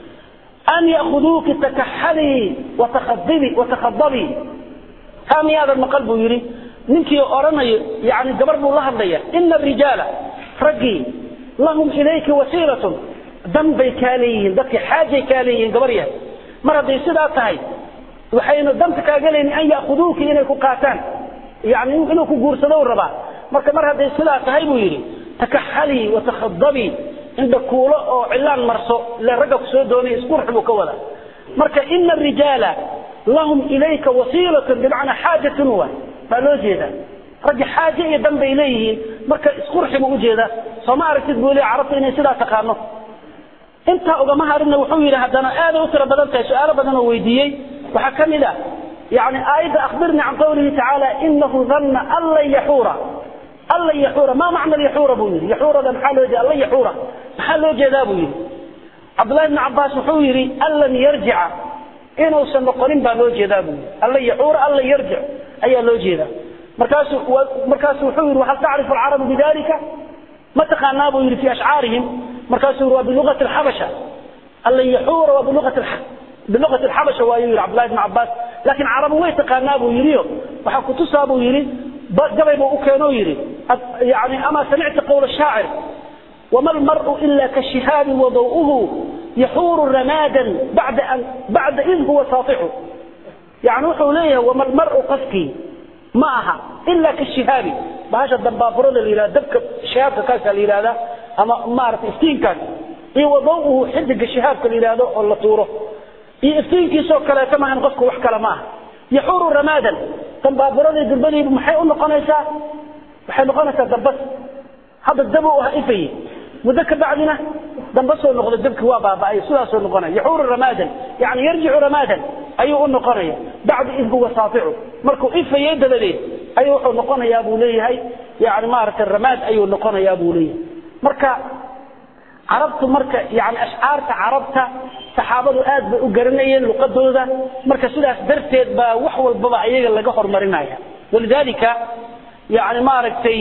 an ya'khuduuki takaxalii watakadibi watakhadabii taa miyaadan maqal buu yidhi ninkii odhanayo yani gabar buu la hadlaya ina arijaala raggii lahum ilayki wasiilatun dan bay kaa leeyihiin dadkii xaajay kaa leeyihiin gabar yahay mar hadday sidaa tahay waxaynu danta kaaga leeyihin an ya'khuduuki inay ku qaataan yani inuu ku guursado u rabaa marka mar hadday sidaa tahay buu yidhi takaxalii watakhadabii indha kuulo oo cilaan marso ile ragga ku soo doonay isqurx buu ka wada marka ina arijaala lahum ilayka wasiilatun bimacnaa xaajatun wa baa loo jeedaa raggi xaaje iyo dan bay leeyihiin marka isqurxi buu ujeedaa sooma aragtid buu leey carabta inay sidaa taqaano intaa ugama harinna wuxuu yidhi haddana aaday u tiro badan tahay su-aalo badan oo weydiiyey waxaa ka mid ah yani aayadda akhbirnii can qawlihi tacaala inahu danna an lan yaxuura an lan yaxuura ma macna yaxuura buu yidhi yaxuurada maxaa loo jeeda allan yaxuura maxaa loo jeedaa buu yidhi cabdullahi ibni cabaas wuxuu yidhi an lan yarjica inuusan noqonin baa loo jeedaa buu yidhi an lan yaxuura an lan yarjic ayaa loo jeedaa markaasu markaasu wuxuu yidhi hal tacrifu alcarabu bidalika ma taqaanaa buu yidhi fi ashcaarihim markaasuu yidhi waa biluqati alxabasha allan yaxuura waa biluqati biluqati alxabasha waayuu yidhi cabdullahi ibni cabaas laakiin carabu way taqaanaa buu yidhiyo waxaa kutusaa buu yidhi gabay buu u keenoo yidhi yani ama samicta qawla shaacir wama almar'u ila kashihaabi wadaw'uhu yaxuuru ramaadan bacda an bacda id huwa saatixu yani wuxuu leeyahay wama almar'u qofkii ma aha ila kashihaabi bahasha dambaaburada la yidhahda dabka shihaabka kaasaa la yidhahdaa ama maaragtay iftiinkaas iyo wadaw'uhu xidiga shihaabka la yidhahdo oo la tuuro iyo iftiinkiisoo kaleeto maahan qofka wax kale ma aha yaxuuru ramaadan dambaaburadii durbadiibu maxay u noqonaysaa waxay noqonaysaa dambas hadda dab u ah ifaye muddo ka bacdina dambasoo noqda dabki waa baaba'ay sidaasoo noqonaya yaxuuru ramaadan yani yarjicu ramaadan ayuu u noqonaya bacda id huwa saaticu markuu ifayey dabadeed ayuu wuxuu noqonayaa buu leeyahay yani maaragtay ramaad ayuu noqonayaa buu leeyahay marka carabtu marka yani ashcaarta carabta saxaabadu aad bay u garanayeen luqadooda marka sidaas darteed baa wax walbaba ayaga laga horumarinaya walidalika yani maaragtay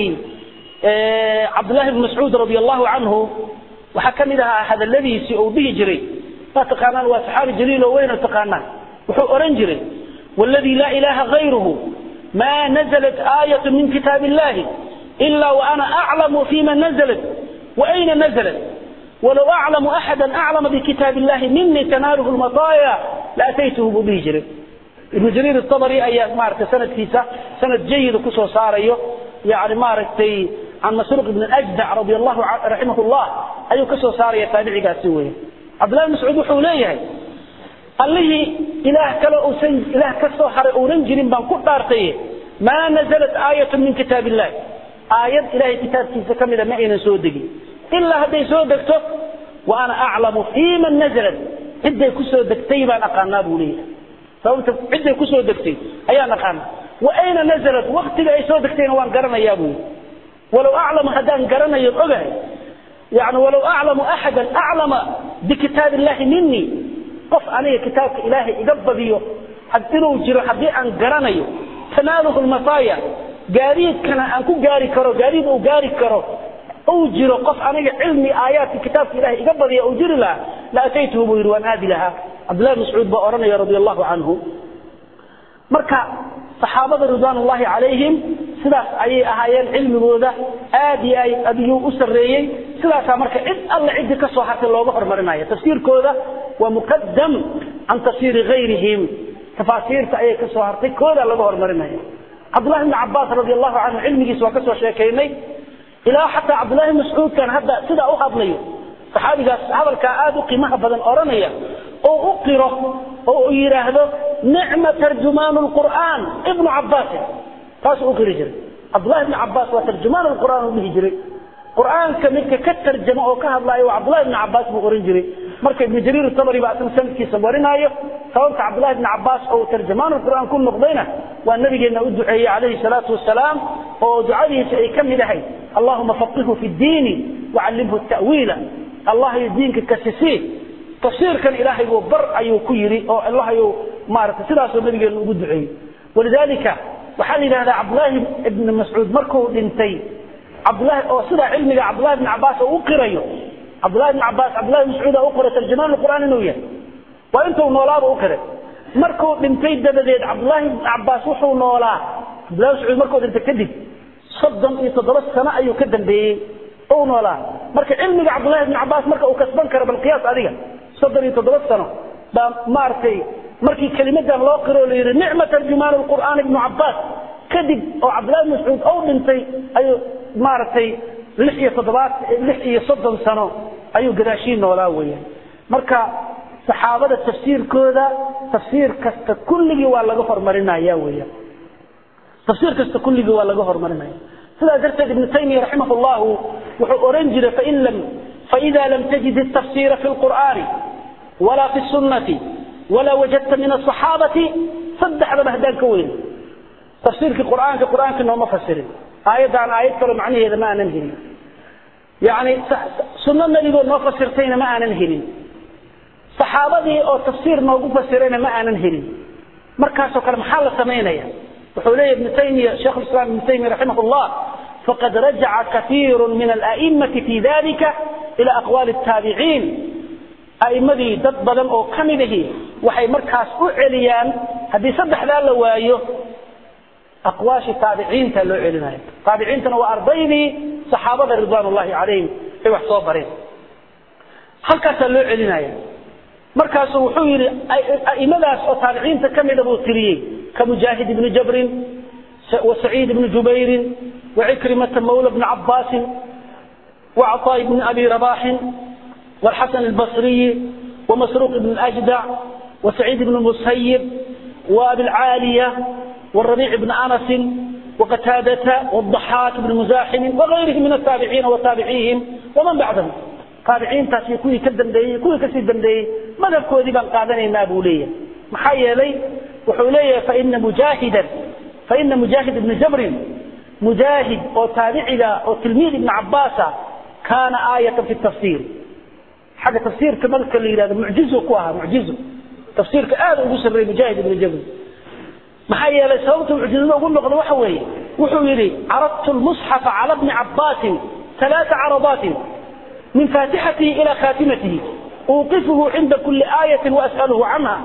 cabdullahi bn mascuud radi allahu canhu waxaa ka mid ahaa hadaladiisii uu dhihi jiray ma taqaanaan waa saxaabi jaliil oo weyno taqaanaan wuxuu ohan jiray wاladii laa ilaha غayruhu ma naزlat aayat min kitaab illahi ila waana aclamu fima naزlat waayna naزlat walow aclamu axada aclama bikitaab illahi minii tanaaluhu lmataaya laataytuhu buu dhihi jiray ibnu jariir abri ayaa maaragtay sanadkiisa sanad jayida kusoo saarayo yani maaragtay can masruuq ibn ajdac radi allahu raximah llah ayuu kasoo saaraya taabicigaasi wey cabdullahi mascuud wuxuu leeyahay allihii ilaah kale usan ilaah ka soo haray uunan jirin baan ku dhaartaye maa nazalat aayatu min kitaab illahi aayad ilahay kitaabkiisa ka mida ma aynan soo degin ilaa hadday soo degto wa ana aclamu fii man nazalat cidday kusoo degtay baan aqaanaa buu leeyahay sababta cidday kusoo degtay ayaan aqaanaa wa ayna nazalat waktiga ay soo degtayna waan garanayaa buu yidhi walow aclamu haddaan garanayo ogahay yani walow aclamu axadan aclama bikitaab illahi minii qof aniga kitaabka ilaahay iga badiyo inuu jiro haddii aan garanayo tanaaluhu lmasaaya gaadiidkana aan ku gaari karo gaadiid uu gaari karo uu jiro qof aniga cilmi aayaadka kitaabka ilahay iga badiya uu jiri lahaa la ataytuhu buu yidhi waan aadi lahaa cabdullahi mascuud baa odhanaya radi allahu canhu marka saxaabada ridwaan ullahi calayhim sidaas ayay ahaayeen cilmigooda aad iyo aad ayuu u sarreeyey sidaasaa marka cid alle ciddii ka soo hartay looga hormarinaya tafsiirkooda waa muqadam can tafsiiri gayrihim tafaasiirta ayay ka soo hartay koodaa laga hormarinaya cabdullahi bni cabaas radi allahu canhu cilmigiisa waa ka soo sheekaynay ilaa xataa cabdullahi mascuudkan hadda sidaa u hadlayo saxaabigaas hadalkaa aada u qiimaha badan odhanaya oo u qiro oo uu yidhaahdo nicma tarjumaanu lqur'aan ibnu cabbaasin taasuu u qiri jiray cabdullahi ibni cabbaas waa tarjumaan lqur'aan uu dhihi jiray qur'aanka midka ka tarjama oo ka hadlaayo waa cabdullahi ibni cabbaas buu oran jiray marka ibnu jariir tabari baa asaga sanadkiisa warinaayo sababta cabdullahi ibni cabbaas oo tarjamaan qur'aan ku noqdayna waa nabigeenna u duceeyey calayhi salaatu wasalaam oo ducadiisa ay ka mid ahay allahuma faqihu fi ddiini wacallimhu ta'wiila allah iyo diinka kasisii tafsiirkan ilaahay buu bar ayuu ku yidhi oo allah ayuu maaragtay sidaasoo nabigeenna ugu duceeyey walidaalika waxaa la yidhahdaa cabdullaahi ibni mascuud markuu dhintay cabdullahi oo sidaa cilmiga cabdullahi ibni cabbaas oo u qirayo cabdullahi ibni cabbaas cabdullahi mascuud oo u qoray tarjumaan qur'aan inuu yahay waa intuu noolaaba u qiray markuu dhintay dabadeed cabdullahi ibni cabbaas wuxuu noolaa cabdullahi mascuud markuu dhintay kadib soddon iyo toddoba sano ayuu ka dambeeyey ou noolaa marka cilmiga cabdullahi ibni cabbaas marka uu kasban karo bal qiyaas adiga soddon iyo toddoba sano baa maaragtay markii kelimadan loo qiro la yidhi nicma tarjumaan lqur'aan ibnu cabbaas kadib oo cabdullahi ibn mascuud ou dhintay ayuu maaragtay lix iyo toddobaad lix iyo soddon sano ayuu gadaashii noolaa weeyaan marka saxaabada tafsiirkooda tafsiir kasta kulligii waa laga hormarinaya weeyaan tafsiir kasta kulligii waa laga hormarinaya sidaa darteed ibnu taymiya raximah llahu wuxuu oran jiray fain lam faida lam tajid الtafsira fi lqur'ani wala fi sunnati wala wajadta min asaxaabati saddexdaba haddaan ka weyn tafsiirkii qur'aanka qur'aanka nooma fasirin aayaddan aayad kalo macnaheeda ma aanan helin yani sunno nebigoo noo fasirtayna ma aanan helin saxaabadii oo tafsiir noogu fasirayna ma aanan helin markaasoo kale maxaa la samaynaya wuxuu leeyahy ibnu taymiya sheikh islam ibnu taymiya raximah llah faqad rajaca kaiiru min ala'immati fi dalika ila aqwaali الtaabiciin a'immadii dad badan oo ka mid ahi waxay markaas u celiyaan haddii saddexdaa la waayo aqwaashii taabiciinta loo celinaya taabiciintana waa ardaydii saxaabada ridwaan ullahi calayhim ay wax soo bareen halkaasaa loo celinaya markaasuu wuxuu yidhi a'imadaas oo taabiciinta ka mida buu tiriyey ka mujaahid ibni jabrin wa saciid ibni jubayrin wa cikrimata mawla bni cabbaasin wa caطaa ibni abi rabaxin والحسن البصري ومسروق بن الأجدع وسعيد بن المسيب وأبي العالية والربيع بن أنس وقتادة والضحاك بن مزاحم وغيرهم من التابعين وتابعيهم ومن بعدهم تابعين تاسي كوي كدن دي كوي كسي دن دي ماذا كوي بان قادني نابولية محايا لي وحولية فإن مجاهدا فإن مجاهد بن جبر مجاهد أو تابعي أو تلميذ ابن عباس كان آية في التفسير حاجة تفسير كما قال لي هذا معجزه كوها معجزه تفسير كآل أبو سري مجاهد بن جبل maxaa yeelay sababta mucjizada ugu noqdo waxa weeye wuxuu yidhi caradtu lmusxafa cala bni cabbaasin ثلاث عرضات من فاتحته إلى خاتمته أوقفه عند كل آية وأسأله عنها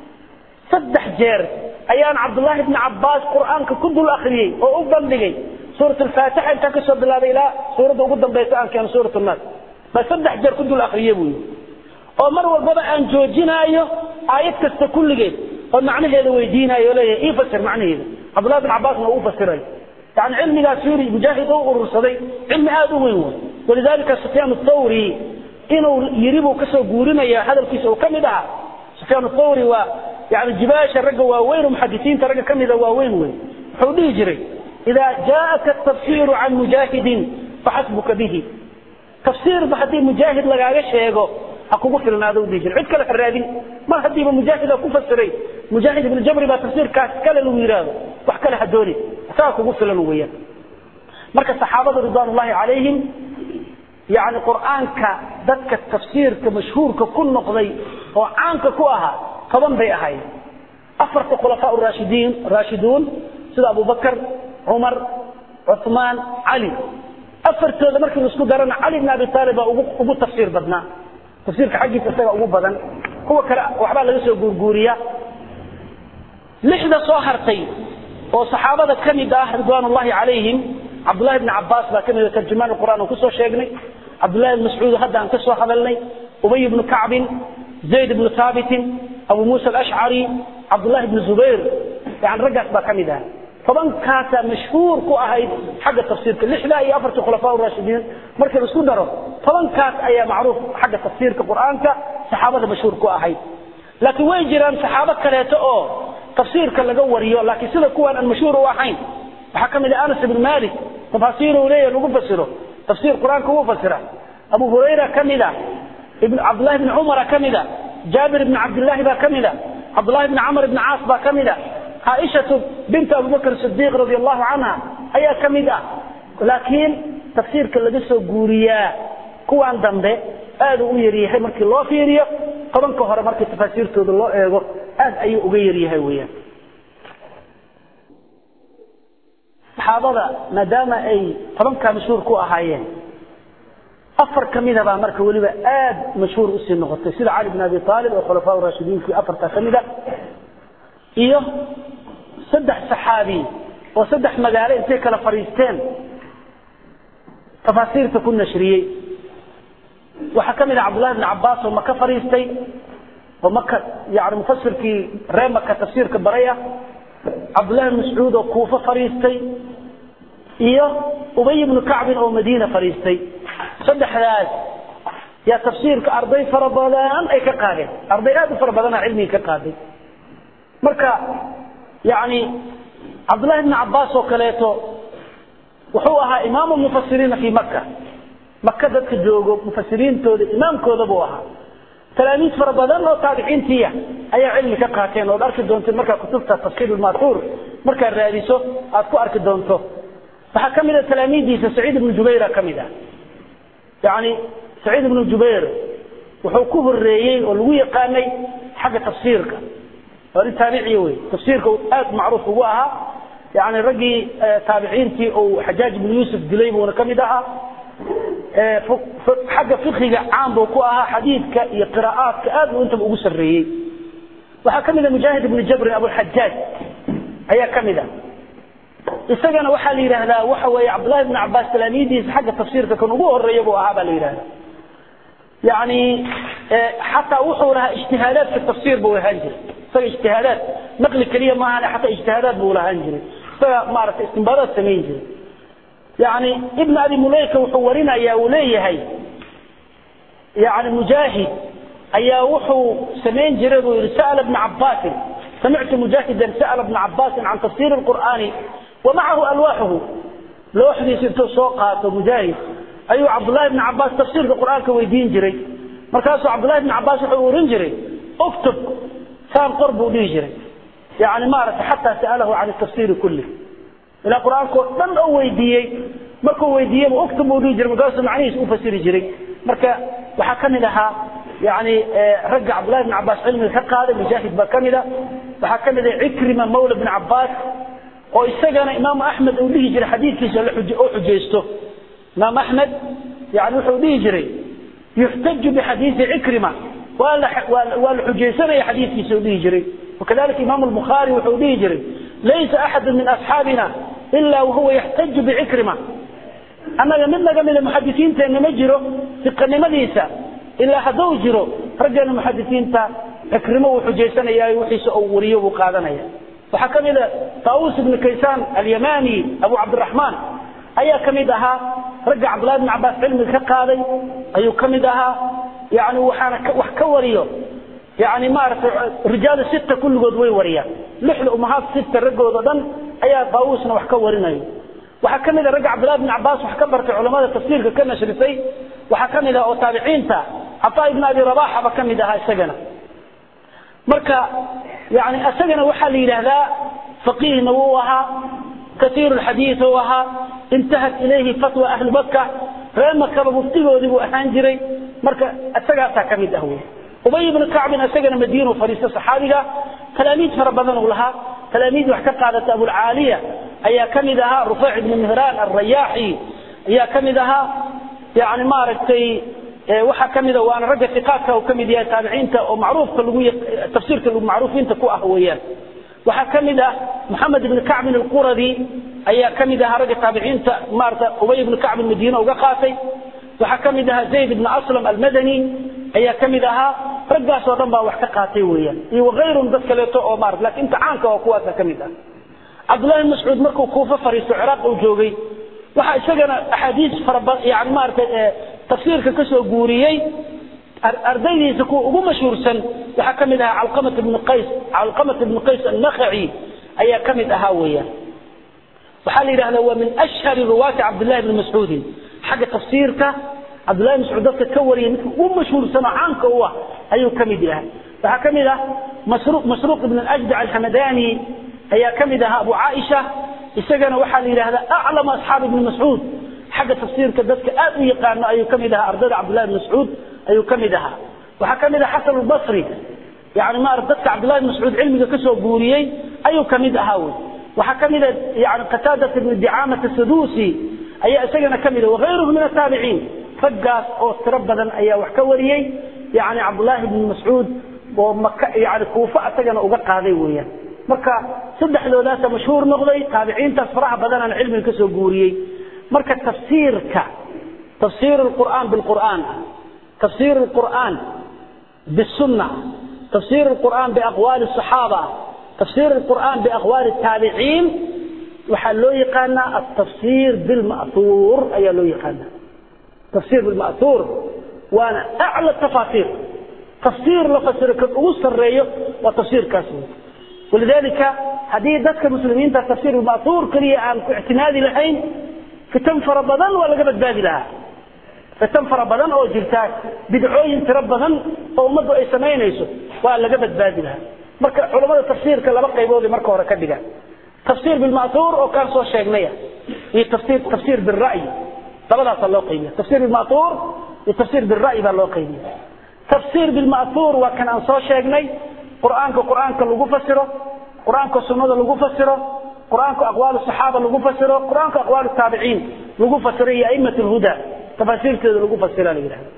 صدح جير أيان عبد الله بن عباس قرآن كل الأخرية وأفضل لي سورة الفاتحة انت كسر بالله إلى سورة وقدم بيسان كان سورة الناس بس صدح جير كل الأخرية بوي ومر والبابا أن جوجنا أيه آيات كست كل جيد ومعنى هذا ويدينا يولي إيه فسر معنى هذا عبد الله بن عباس ما هو فسره يعني علمي لا سوري مجاهد ورصدي علم هذا وين ولذلك سفيان الثوري إنه يريبه كسو قورنا يا هذا الكيسو كم ده سفيان الثوري و يعني جباش الرجل واوين ومحدثين ترجع كم ده واوين وين حولي يجري إذا جاءك التفسير عن مجاهد فحسبك به تفسير بحدي مجاهد لقاش هيجو أكو في هذا ودي جري عدك لك الرادين ما هدي مجاهد أكو فسري مجاهد بن الجبر بتفسير كاس كلا الويراد وحكى لها دوري ساكو قفل الويا مركز الصحابة رضوان الله عليهم يعني قرآنك ذاتك التفسير كمشهور ككل نقضي وعانك كوها طبعا بي أهاي أفرق خلفاء الراشدين راشدون سيد أبو بكر عمر عثمان علي أفرت هذا مركز اسمه دارنا علي بن أبي طالب أبو تفسير بدنا تفسيرك حقي تفسير أبو بدن هو كلا وحبا لغا سو غورغوريا لحظة صهرتي وصحابة كمد رضوان الله عليهم عبد الله بن عباس با كمد ترجمان القرآن وكسو شيغني عبد الله بن مسعود هذا أن كسو حضلني أبي بن كعب زيد بن ثابت أبو موسى الأشعري عبد الله بن زبير يعني رجعت با كمد طبعا كاسا مشهور كو أهيد حق التفسير لحظة أي أفرت خلفاء الراشدين مركز رسول دارو طبعا كاس أي معروف حق التفسير كقرآن صحابة مشهور كو أهيد laakiin way jiraan saxaabo kaleeto oo tafsiirka laga wariyo laakiin sida kuwan aan mashhuur u ahayn waxaa ka mid ah anas ibn malik tafaasiir uu leeyahay lagu fasiro tafsiir qur-aanka uu fasira abu hurayra ka mid ah ibn cabdullahi ibn cumara ka mid ah jaabir ibn cabdillahi baa ka mid ah cabdullahi ibn camr ibn caas baa ka mid ah caaishatu binta abubakr sidiiq radi allahu canha ayaa ka mid ah laakiin tafsiirka laga soo guuriyaa kuwan dambe aad u yaryahay markii loo fiiriyo tobanka hore markii tafaasiirtooda loo eego aad ayuu uga yaryahay weeyaan saxaabada maadaama ay tobankaa mashhuur ku ahaayeen afar ka mida baa marka weliba aad mashhuur usii noqotay sida cali bn abi aalib oo khulafaa raashidiinkii afartaa ka mida iyo saddex saxaabi oo saddex magaalo intay kala fadhiisteen tafaasiirta ku nashriyey waxaa ka mid ah cabdullahi bn cabaas oo maka fadhiistay oo maka yani mufasirkii ree maka tafsiirka baray ah cabdullahi bn mascuud oo kuufo fadhiistay iyo ubay ibnu kacbin oo madiina fadhiistay saddexdaas yaa tafsiirka arday fara badan ay ka qaadeen arday aad u fara badana cilmiga ka qaaday marka yani cabdullahi bn cabaas oo kaleeto wuxuu ahaa imaamu mufasiriina fi maka maka dadka joogo mufasiriintooda imaamkooda buu ahaa talaamiid fara badan oo taabiciintiya ayaa cilmi ka qaateen ood arki doonteen markaa kutubta tafsiir lmatuur markaad raadiso aad ku arki doonto waxaa ka mid a talaamiiddiisa saciid ibnu jubayra ka mid ah yani saciid ibnu jubayr wuxuu ku horeeyey oo lagu yaqaanay xagga tafsiirka waa nin taabiciya wey tafsiirka aad macruuf ugu ahaa yani raggii taabiciintii uu xajaaj ibnu yuusuf dilay buuna ka mid ahaa xagga fikiga caan buu ku ahaa xadiidka iyo qira'aadka aad buu intaba ugu sarreeyey waxaa ka mid a mujaahid ibnu jabrin abulxajaaj ayaa ka mid a isagana waxaa la yidhaahdaa waxa weeye cabdullahi ibnu cabaas talaamiidiisa xagga tafsiirka kan ugu horeeya buu ahaa baa la yidhahda yani xataa wuxuu lahaa ijtihaadaad fi tafsiir buu lahaan jiray isaga ijtihaadaad naqli keliya maahan xataa ijtihaadaad buu lahaan jiray isaga maaragtay istinbaadaad samayn jiray yani ibn abi mulayka wuxuu warinaya uu leeyahay yani mujaahid ayaa wuxuu samayn jiray buu yihi sa'la bna cabaasin samictu mujaahidan sa'la bna cabaasin can tafsir qur'aani wa macahu alwaaxuhu looxdiisa intuu soo qaato mujaahid ayuu cabdullahi bna cabaas tafsiirka qur'aanka weydiin jiray markaasuu cabdullahi bna cabaas wuxuu oran jiray uktub saan qor buu dhihi jiray yani maaragtay xataa sa'alahu can tafsiri kulli ilaa qur-aankao dhan oo weydiiyey markuu weydiiyeyba uktub buu dhihi jiray markaasuu macnihiis u fasiri jiray marka waxaa ka mid ahaa yani ragga cabdullahi bn cabaas cilmiga ka qaaday mujaahid baa ka mid a waxaa ka mid ah cikrima mawla bn cabaas oo isagana imaamu axmed uu dhihi jiray xadiidkiisa oo xujaysto imaam axmed yani wuxuu dhihi jiray yuxtaju bixadiidi cikrima waa la waa la xujaysanaya xadiidkiisa uu dhihi jiray wakadalika imaamu lbukhaari wuxuu dhihi jiray laysa axadu min asxaabina ila wahuwa yaxtaju bicikrima annaga mid naga mida muxadisiinteenna ma jiro siqanimadiisa ilaa hadduu jiro raggeena muxadisiinta cikrimo uu xujaysanaya wixiisa uu wariyo buu qaadanaya waxaa ka mid a taawus ibnu kaysaan alyamani abu cabdiraxmaan ayaa ka mid ahaa ragga cabdullahi bn cabaas cilmiga ka qaaday ayuu ka mid ahaa yani waxaana wax ka wariyo yani maaragtay rijaal sita kulligood way wariyaan lixda umahaad sita raggooda dhan ayaa taawusna wax ka warinayo waxaa ka mid a ragga cabdullahi bn cabaas wax ka bartay culamada tafsiirka ka nashrisay waxaa ka mid ah oo taabiciinta cataa ibn abi rabaxaba ka mid ahaa isagana marka yani isagana waxaa la yidhaahdaa faqiihna wuu ahaa kaiir xadiid u ahaa intahat ilayhi fatwa ahli maka reer makaba muftigoodii buu ahaan jiray marka isagaasaa ka mid ah wey ubay ibnu kacbin isagana madiinu fadhiista saxaabiga talaamiid fara badan uu lahaa talaamiid wax ka qaadata abulcaaliya ayaa ka mid ahaa rufayc ibnu mihraan alrayaaxi ayaa ka mid ahaa yani maaragtay waxaa ka mida waana ragga iqaadka uu ka mid yahay taabiciinta oo macruufka lagu tafsiirka macruufiinta ku ah weeyaan waxaa ka mid ah moxamed ibn kacbin alquradi ayaa ka mid ahaa ragga taabiciinta maarata ubay ibnu kacbin madiine uga qaatay waxaa ka mid ahaa zayd ibn aslam almadani ayaa ka mid ahaa raggaas oo dhan baa wax ka qaatay weeyaan iyo wakayrun dad kaleeto oo maarata lakin inta caanka oo kuwaasa ka mid ah cabdullahi bn mascuud markuu kuufa fariisto ciraaq uu joogay waxaa isagana axaadiis faraba yani maarata tafsiirka ka soo guuriyey ardaydiisa kuwa ugu mashhuursan waxaa ka mid ahaa calqamat ibnu qays calqamat ibnu qays annakhaci ayaa ka mid ahaa weeyaan waxaa la yidhahdaa waa min ashhari ruwaati cabdillahi bni mascuudin xagga tafsiirka cabdullahi bn mascuud dadka ka wariyay midka ugu mashhuursan oo caanka u ah ayuu ka mid yahay waxaa ka mid ah masruuq ibn ajdac alxamadani ayaa ka mid ahaa abu caaisha isagana waxaa la yidhahdaa aclamu asxaabi ibni mascuud xagga tafsiirka dadka aad u yaqaano ayuu ka mid ahaa ardayda cabdullahi bn mascuud ayuu ka mid ahaa waxaa ka mid ah xasan albasri yani maarata dadka cabdullahi bn mascuud cilmiga kasoo guuriyey ayuu ka mid ahaa wey waxaa ka mid a yani qataadat ibni dicaamat sadusi ayaa isagana ka mid ah wagayruhu min ataabiciin raggaas oo tiro badan ayaa wax ka wariyey yani cabdullaahi bni mascuud oo maka yani kuufa isagana uga qaaday weeyaan marka saddexdoodaasa mashhuur noqday taabiciintaas faraha badanaan cilmiga kasoo guuriyey marka tafsiirka tafsiir lqur'aan bilqur'aan tafsiir lqur'aan bisunna tafsiir lqur'aan biaqwaali saxaaba tafsiir lqur'aan biaqwaali taabiciin waxaa loo yaqaanaa altafsiir bilma'huur ayaa loo yaqaanaa tafsiir bilma'huur waana acla tafaasiir tafsiir la fasiro kan ugu sarreeyo waa tafsiirkaas wey walidalika haddii dadka muslimiinta tafsiir bilma'huur keliya aan ku ictimaadi lahayn fitan fara badan waa laga badbaadi lahaa fitan fara badan oo jirta bidcooyin tiro badan oo ummaddu ay samaynayso waa laga badbaadi lahaa marka culamada tafsiirka laba qaybood marka hore ka dhigaan tafsiir bilma'huur oo kaan soo sheegnaya iyo tafsiir tafsiir bilra'yi labadaasaa loo qaybiya tafsiir bilma'huur iyo tafsiir bilra'yi baa loo qaybiya tafsiir bilma'huur waa kan aan soo sheegnay qur'aanka qur'aanka lagu fasiro qur'aanka sunnada lagu fasiro qur'aanka aqwaal saxaaba lagu fasiro qur'aanka aqwaal taabiciin lagu fasiro iyo a'imat alhuda tafaasiirteeda lagu fasira la yidhahda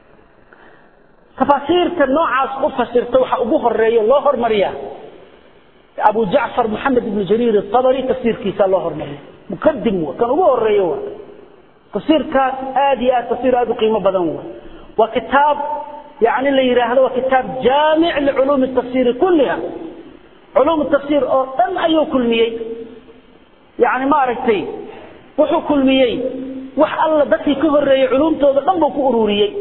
tafaasiirta noocaas u fasirta waxa ugu horeeya loo hormariyaa abu jacfar maxamed ibn jariir atabari tafsiirkiisa loo hormariya mukadim wa kan ugu horeeyo wa tafsiirkaas aad iyo aad tafsiir aad u qiimo badan wa waa kitaab yani la yidhaahdo waa kitaab jaamic liculuumi tafsiiri kulliha culuum tafsiir oo dhan ayuu kulmiyey yani maaragtay wuxuu kulmiyey wax alla dadkii ka horeeyey culuumtooda dhan buu ku ururiyey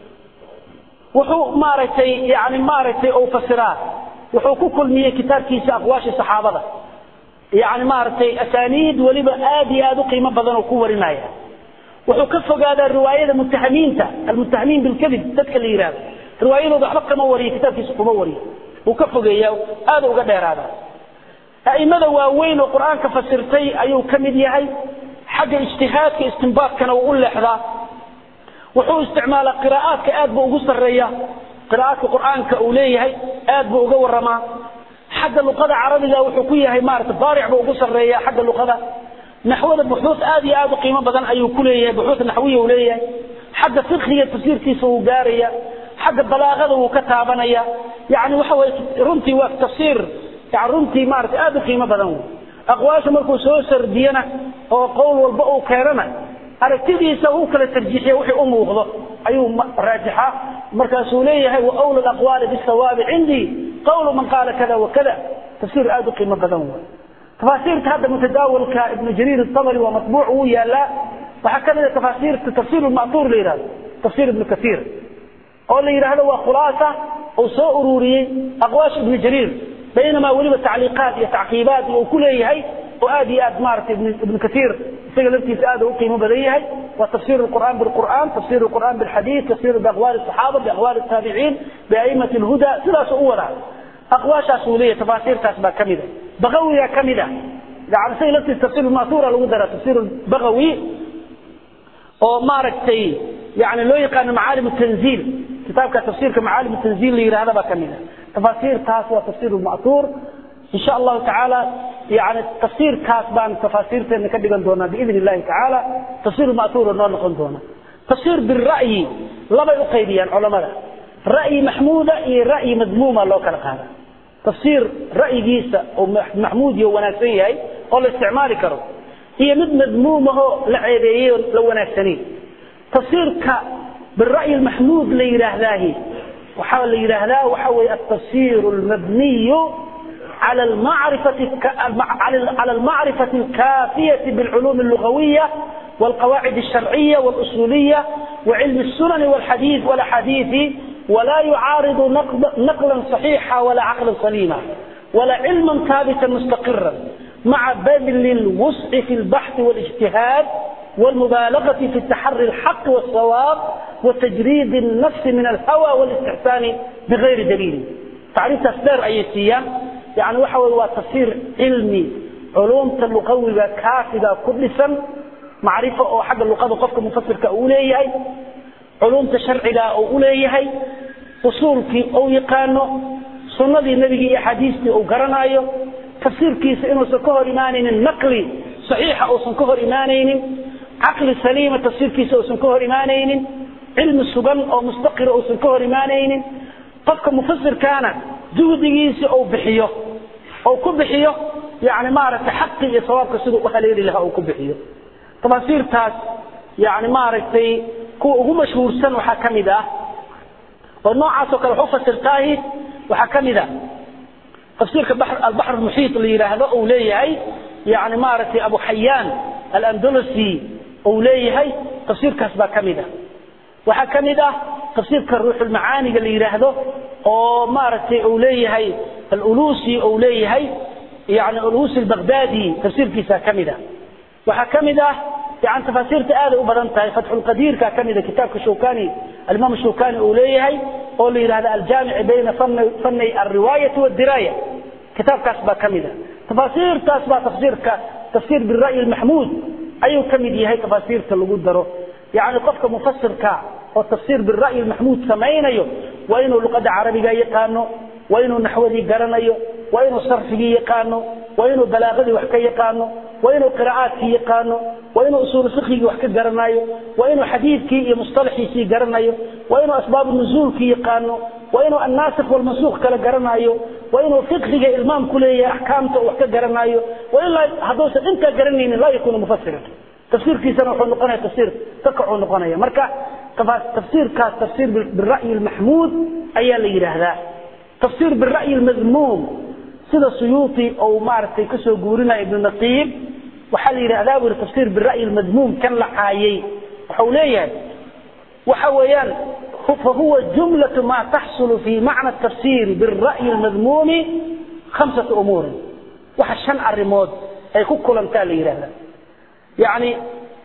wuxuu maaragtay yani maaragtay uu fasiraa wuxuu ku kulmiyey kitaabkiisa aqwaasha saxaabada yani maaragtay asaaniid weliba aad iyo aad u qiimo badan oo ku warinaya wuxuu ka fogaadaa riwaayada mutahamiinta almutahamiin bilkadib dadka la yidhahdo riwaayadooda waxba kama wariyo kitaabkiisa kuma wariyo wuu ka fogeeya aad uga dheeraadaa a'imada waaweyn oo qur-aanka fasirtay ayuu ka mid yahay xagga ijtihaadka istinbaadkana wuu u leexdaa wuxuu isticmaalaa qiraa'aadka aad buu ugu sarreeya qiraa'aadka qur'aanka uu leeyahay aad buu uga warramaa xagga luqada carabiga wuxuu ku yahay maarata baaric buu ugu sarreeya xagga luqada naxwada buxuud aad iyo aad u qiimo badan ayuu ku leeyahay buxuud naxwiya uu leeyahay xagga fiqhiga tafsiirkiisa wuu gaaraya xagga balaaqada wuu ka taabanaya yani waxa weye runtii waa tafsiir yani runtii maarata aad u qiimo badan wey aqwaasha markuu soo sardiyana oo qowl walba uu keenana aragtidiisa uu kala tarjiixiya wixii u muuqdo ayuu raajixa markaasuu leeyahay wa awla alaqwaali bisawaabi cindii qawlu man qaala kada wa kada tafsiir aad u qiimo badan wey tafaasiirta hadda mutadaawalka ibnu jariir الطabri waa maطbuuc wuu yaalaa waxaa ka mid a tafaasiirta tafsiir ma'tuur la yidhahdo tafsiir ibnu kasiir oo la yidhaahdo waa khulaasa uu soo ururiyey aqwaash ibnu jariir baynamaa weliba tacliiqaat iyo tacqiibaat uu ku leeyahay oo aad iyo aad maaragtay ibnu kasiir isaga laftiisa aad u qiimo badan yahay waa tafsir الqur'an biاlqur'an tafsir الqur'an biاlxadiid tafsir biaqwaali الصaxaaba biaqwaali الtaabiciin biaimati اlhuda sidaasuu u wadaa aqwaashaas uu leeyahay tafaasiirtaas baa ka mida bagawiga ka mida yani isaga laftiisa tafsir ma'tuura lagu daraa tafsir bagawi oo maaragtay yani loo yaqaano macaalim tanziil kitaabka tafsiirka macaalim tanziil la yidhahda baa ka mida tafaasiirtaas waa tafsir ma'tuur in sha allahu tacaala yani tafsiirkaas baan tafaasiirteena ka dhigan doonaa biidn illahi tacaala tafsir ma'tuura noo noqon doona tafsir bira'yi labay u qaybiyaan culamada ra'yi maxmuuda iyo ra'yi madmuuma loo kala qaada tafsiir ra'yigiisa oo maxmuud iyo wanaagsan yahay oo la isticmaali karo iyo mid madmuumahoo la ceebeeyey oo la wanaagsanayn tafsiirka bira'yi maxmuud la yidhaahdaahi waxaa la yidhaahdaa waxa weeye altafsir almabniyu على المعرفة على المعرفة الكافية بالعلوم اللغوية والقواعد الشرعية والأصولية وعلم السنن والحديث والأحاديث ولا يعارض نقلا صحيحا ولا عقلا سليما ولا علما ثابتا مستقرا مع بذل الوسع في البحث والاجتهاد والمبالغة في التحري الحق والصواب وتجريد النفس من الهوى والاستحسان بغير دليل تعريف تصدير أيتية يعني وحوى وتصير علمي علوم اللغوية كافية كل سن معرفة أو حق اللغة قفك مفسر كأوليه علوم تشرعية أو أوليه أصول في أو يقانو سنة النبي حديثي أو قرنايو تفسير كيس إنه سكهر إيمانين النقلي صحيح أو سكهر إيمانين عقل سليم تفسير كيس أو سكهر إيمانين علم السبن أو مستقر أو سكهر إيمانين قفك مفسر كان جهديس أو بحيه أو كبحيه يعني ما عرفت حقي صوابك سيدو وحليل لها أو كبحيه تفسير تاس يعني ما عرفت هو مشهور سن وحكم ده والنوع عاسو كلا حفظ ترتاهي وحكم ده تفسير البحر, البحر المحيط اللي هذا أوليه يعني ما عرفت أبو حيان الأندلسي أوليه تفسير كسبة كمده وحكم ده تفسير كالروح المعاني اللي يراهده oo maaragtay uu leeyahay al-ulusi uu leeyahay yani ulusi al-baghdadi tafsiirkiisa kamida waxa kamida يعني تفاسير تآل وبدنتها فتح القدير كمدة كتاب شوكاني الإمام الشوكاني أوليه قول هذا الجامع بين فن فني الرواية والدراية كتاب كاسبة كمدة تفاسير كاسبة تفسير تفسير بالرأي المحمود أي كمدة هي تفاسير تلقود دره يعني قفك مفسر كا والتفسير بالرأي المحمود سمعينيو وإنه لقد عربي يقانو وإنه نحوذي قرنيو وإنه صرفي يقانو وإنه بلاغذي وحكي يقانو وإنه قراءاتي يقانو وإنه أصول فقهي وحكي قرنايو وإنه حديثكي مصطلحي سي قرنايو وإنه أسباب النزول كي يقانو وإنه الناسخ والمنسوخ كلا قرنايو وإنه فقهي إلمام كلية أحكامته وحكي قرنايو وإلا هدوس انت قرنين لا يكون مفسرا تفسير في سنة وحن نقنية تفسير تقع نقنية مركا تفسير كاس تفسير بالرأي المحمود أي اللي يرهذا تفسير بالرأي المذموم سيدا سيوطي أو معرفتي كسو قورنا ابن نقيب وحال يرهذا بالتفسير بالرأي المذموم كان لحايي وحوليا وحويان فهو جملة ما تحصل في معنى التفسير بالرأي المذموم خمسة أمور وحشان الرمود أي كل تالي يرهذا يعني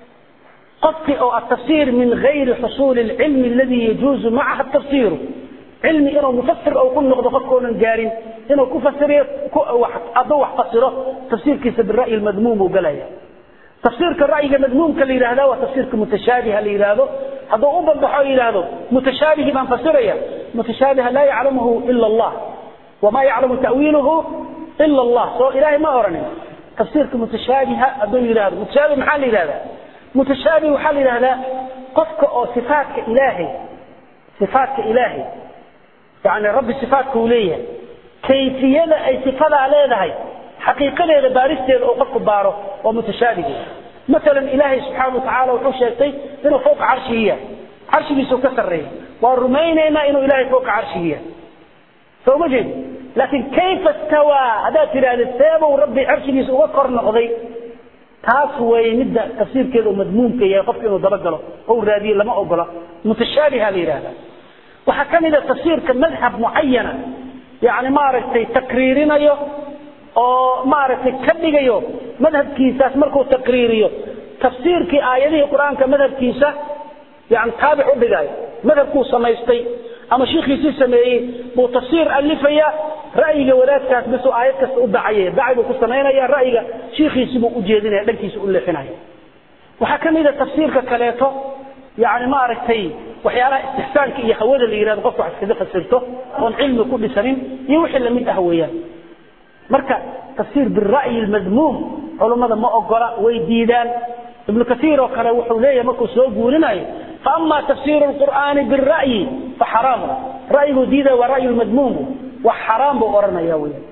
قطع أو التفسير من غير حصول العلم الذي يجوز معها التفسير علمي إنه مفسر أو كل نقضة فكون جارين إنه كفسر أضوح فسره تفسير كيس بالرأي المذموم وقلايا تفسير كالرأي المذموم كاللي هذا وتفسير كمتشابه اللي هذا هذا أوبا بحوا إلى هذا متشابه من فسريا متشابه لا يعلمه إلا الله وما يعلم تأويله إلا الله سو إلهي ما أرني تفسير كمتشابه أدون إلى هذا متشابه محل إلى هذا متشابه وحل إلى هذا قفك أو صفاتك إلهي صفاتك إلهي يعني رب صفاتك وليه كيفية أي صفات عليه هاي حقيقة لها بارستين أو قفك باره ومتشابه مثلا إلهي سبحانه وتعالى وحو شيء إنه فوق عرشه عرشه بيسو كسره والرمين إما إنه إلهي فوق عرشه فهو مجد لكن كيف استوى هذا ترى الثابة وربي عرشه بيسو وكر نقضي taas way midda tafsiirkeedu madmuumka yahay qofka inuu dabagalo oo raadiyo lama ogola mutashaabiha la yidhaahda waxaa ka mid a tafsiirka madhab mucayana yani maaragtay takriirinayo oo maaragtay ka dhigayo madhabkiisaas markuu takriiriyo tafsiirkii aayadihii qur-aanka madhabkiisa yani taabic u dhigayo madhabkuu samaystay ama shiikhiisii sameeyey buu tafsiir alifaya ra'yiga wadaadkaas bisuu aayad kasta u dacaya dacay buu ku samaynaya ra'yiga shiikhiisii buu u jeedinaya dhankiisa u leexinaya waxaa ka mid a tafsiirka kaleeto yani maaragtay waxyaalaha istixsaanka iyo hawada la yihahdo qofka wax iskaga fasirto oon cilmi ku dhisanin iyo wixii lamid ah weeyaan marka tafsiir bira'yi almadmuum culummada ma ogola way diidaan ibnu kasiir oo kale wuxuu leeyahay markuu soo guurinayo فأما تفسير القرآن بالرأي فحرام رأيه ديدا ورأي المذموم وحرام بأورنا يا ويل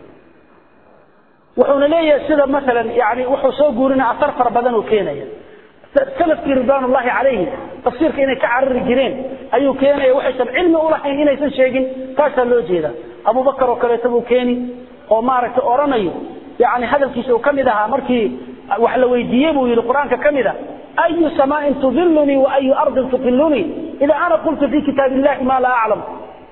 وحونا ليه سيدا مثلا يعني وحو سو قولنا أثر فربدان وكينيا سلف رضوان الله عليه تفسير كينا كعر الجنين أيو كينيا وحسب علم أولحين إنا يسن شيئين كاسا لو جيدا أبو بكر وكريتبو كيني ومارك أورانيو يعني هذا الكيس وكمدها مركي وحلا ويديبو يلي القرآن كمدها أي سماء تظلني وأي أرض تقلني إذا أنا قلت في كتاب الله ما لا أعلم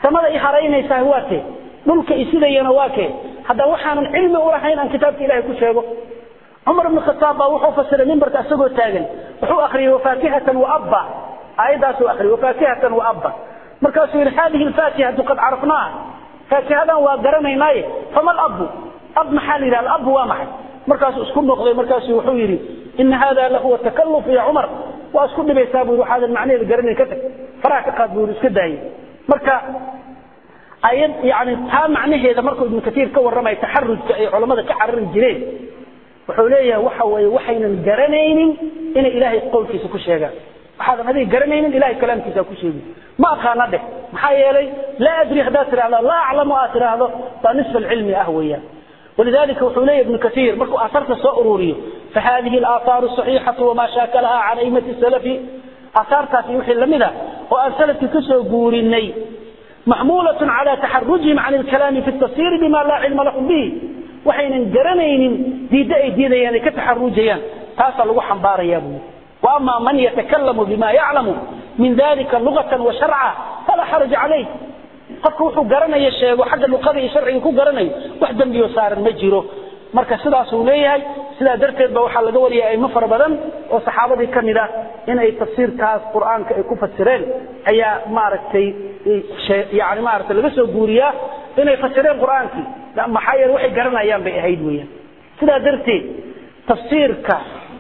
samada i haraynaysaa waa kee dhulka isidayana waa kee hadda waxaanan cilmi ulahayn aan kitaabka ilahay ku sheego cumar ibn khataab baa wuxuu fasiray mimbarka isagoo taagan wuxuu akhriyey wafaakihatan waabba aayaddaasuu akhriyey wafaakihatan waabba markaasuu yidhi hadihi alfaakihatu qad carafnaaha faakihadan waa garanaynaaye fama alabu ab maxaa la yidhahda abu waa maxay markaasuu isku noqday markaasuu wuxuu yidhi ina hada lahuwa takalluf ya cumar waa isku dhibaysaa buu yidhi waxaadan macnaheeda garanayn ka tag faraha ka qaad buu yidhi iska daayey marka ayad yani taa macnaheeda markuu ibnu katiir ka warramaya taxarujka ay culammada ka carari jireen wuxuu leeyahay waxa weeye waxaynan garanaynin inay ilaahay qowlkiisa ku sheegaan waxaadan adiga garanaynin ilahay kalaamkiisa ku sheegi ma aqaana dheh maxaa yeelay laa adri haddaad tidhahdo laa aclamu aad tidhaahdo baa nisfa alcilmi ah weeyaan ولذلك وحولي ابن كثير مركو أثرت سأروريه فهذه الآثار الصحيحة وما شاكلها عن أئمة السلف أثارتها في وحي اللمدة وأن سلف كسو قوريني محمولة على تحرجهم عن الكلام في التفسير بما لا علم لهم به وحين انجرنين دي دائي دي دي يعني كتحرجيان تاسا لغو حنبار يا ابو وأما من يتكلم بما يعلم من ذلك لغة وشرعا فلا حرج عليه qofku wuxuu garanaya sheego xagga luqada iyo sharciga ku garanayo wax dambiyo saaran ma jiro marka sidaas uu leeyahay sidaa darteed ba waxaa laga wariyay aymo fara badan oo saxaabadii ka mid ah inay tafsiirkaas qur'aanka ay ku fasireen ayaa maaragtay yani maaragtay laga soo guuriyaa inay fasireen qur'aankii maxaa yeele waxay garanayaan bay ahayd weeyaan sidaa darteed tafsiirka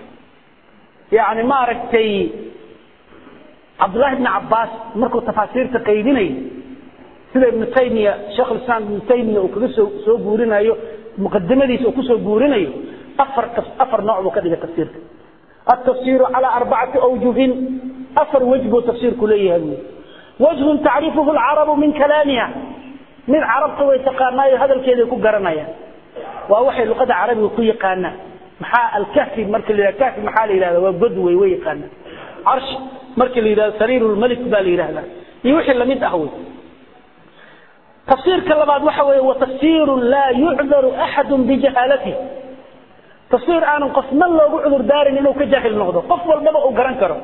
yani maaragtay cabdullahi ibni cabbaas markuu tafaasiirta qaydinayo sida ibnu taymiya sheekh lislaam ibnu taymiya uu kaga soo soo guurinayo muqadimadiisa uu kusoo guurinayo afar afar nooc buu ka dhigay tafsiirka altafsiru calaa arbacati awjuhin afar wej buu tafsiirku leeyahay buyi wajhun tacrifuhu alcarabu min kalaamiha mid carabta way taqaanaayo hadalkeeday ku garanayaan waa waxay luqada carabiga ku yaqaanaan maxaa alkahfi marka la yidhahda kahfi maxaa la yidhahda waa god wey way yaqaanaan carshi marka la yidhahdo sariiru lmalik baa la yidhahdaa iyo wixii lamid ah wey tafsiirka labaad waxa weeye watafsiiru laa yucdaru axadu bijahaalatihi tafsiir aanan qofna loogu cudur daarin inuu ka jaahil noqdo qof walbaba uu garan karo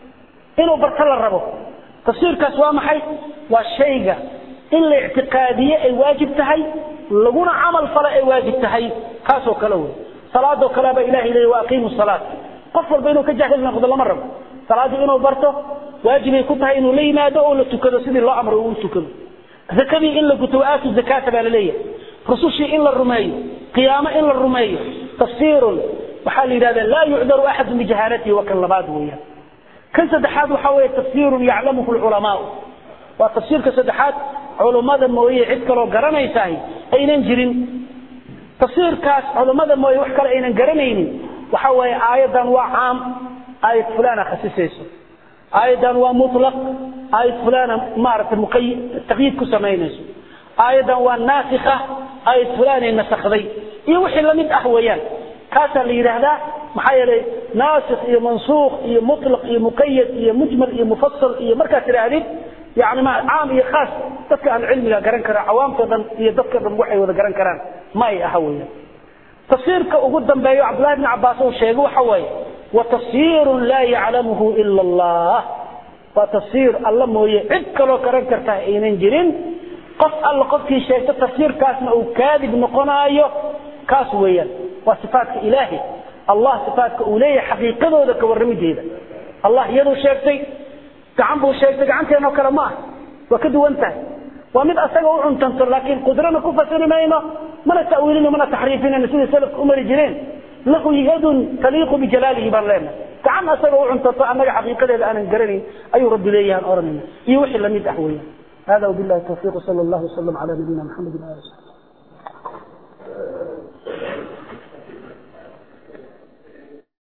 inuu barto la rabo tafsiirkaas waa maxay waa shayga in la ictiqaadiye ay waajib tahay laguna camal falo ay waajib tahay kaasoo kale wey salaadoo kaleba ilahay leeya wa aqiimu salaat qof walba inuu ka jaahil noqdo lama rabo salaaddii inuu barto waajibay ku tahay inuu la yimaado oo la tukado sidii loo amray uu tukado zakadii in la guto waaatu zakaata baa laleeyahay rusushii in la rumeeyo qiyaamo in la rumeeyo tafsiirun waxaa la yidhahda laa yucdaru axadu bijahaalatihi waa kan labaad weeyaan kan saddexaad waxaa weeye tafsiirun yaclamuhu lculamaau waa tafsiirka saddexaad culummada mooye cid kaloo garanaysahay aynan jirin tafsiirkaas culummada mooye wax kale aynan garanaynin waxa weeye aayaddan waa caam aayad fulana khasisayso aayaddan waa mulaq aayad fulana maaragtay muqay taqyiid ku samaynayso aayaddan waa naasikha aayad fulanay nasakday iyo wixii lamid ah weeyaan kaasaa la yidhaahdaa maxaa yeelay naasikh iyo mansuukh iyo mutlaq iyo muqayad iyo mujmal iyo mufasal iyo markaad tidhaahdid yani ma caam iyo khaas dadka ahlucilmiga garan kara cawaamtoo dhan iyo dadka dhan waxay wada garan karaan ma ay aha weeyaan tafsiirka ugu dambeeyo cabdullahi bni cabbaas uu sheegay waxa waaye وتفسير لا يعلمه إلا الله وتفسير الله موية عد كلو كرن كرتا اينن جرين قف الله قف كي شيء تفسير كاسنا او كاذب نقنايو كاس ويا وصفات إلهي الله صفات أولية حقيقة ذلك ورمي جيدا الله يدو شيكتي كعنبو شيكتي كعنتي انو كلمات وكدو انتهي ومن أساقه عنتنطر لكن قدرنا كفة مينا من التأويلين ومن التحريفين أن سيدي سلف أمر جرين له يد تليق بجلاله بان لنا كعن أسأله عنتطاع أنك حقيقة الآن انقرني أي رب ليه أن أرمنا يوحي لم يدحويا هذا وبالله التوفيق صلى الله وسلم على نبينا محمد وآله وسلم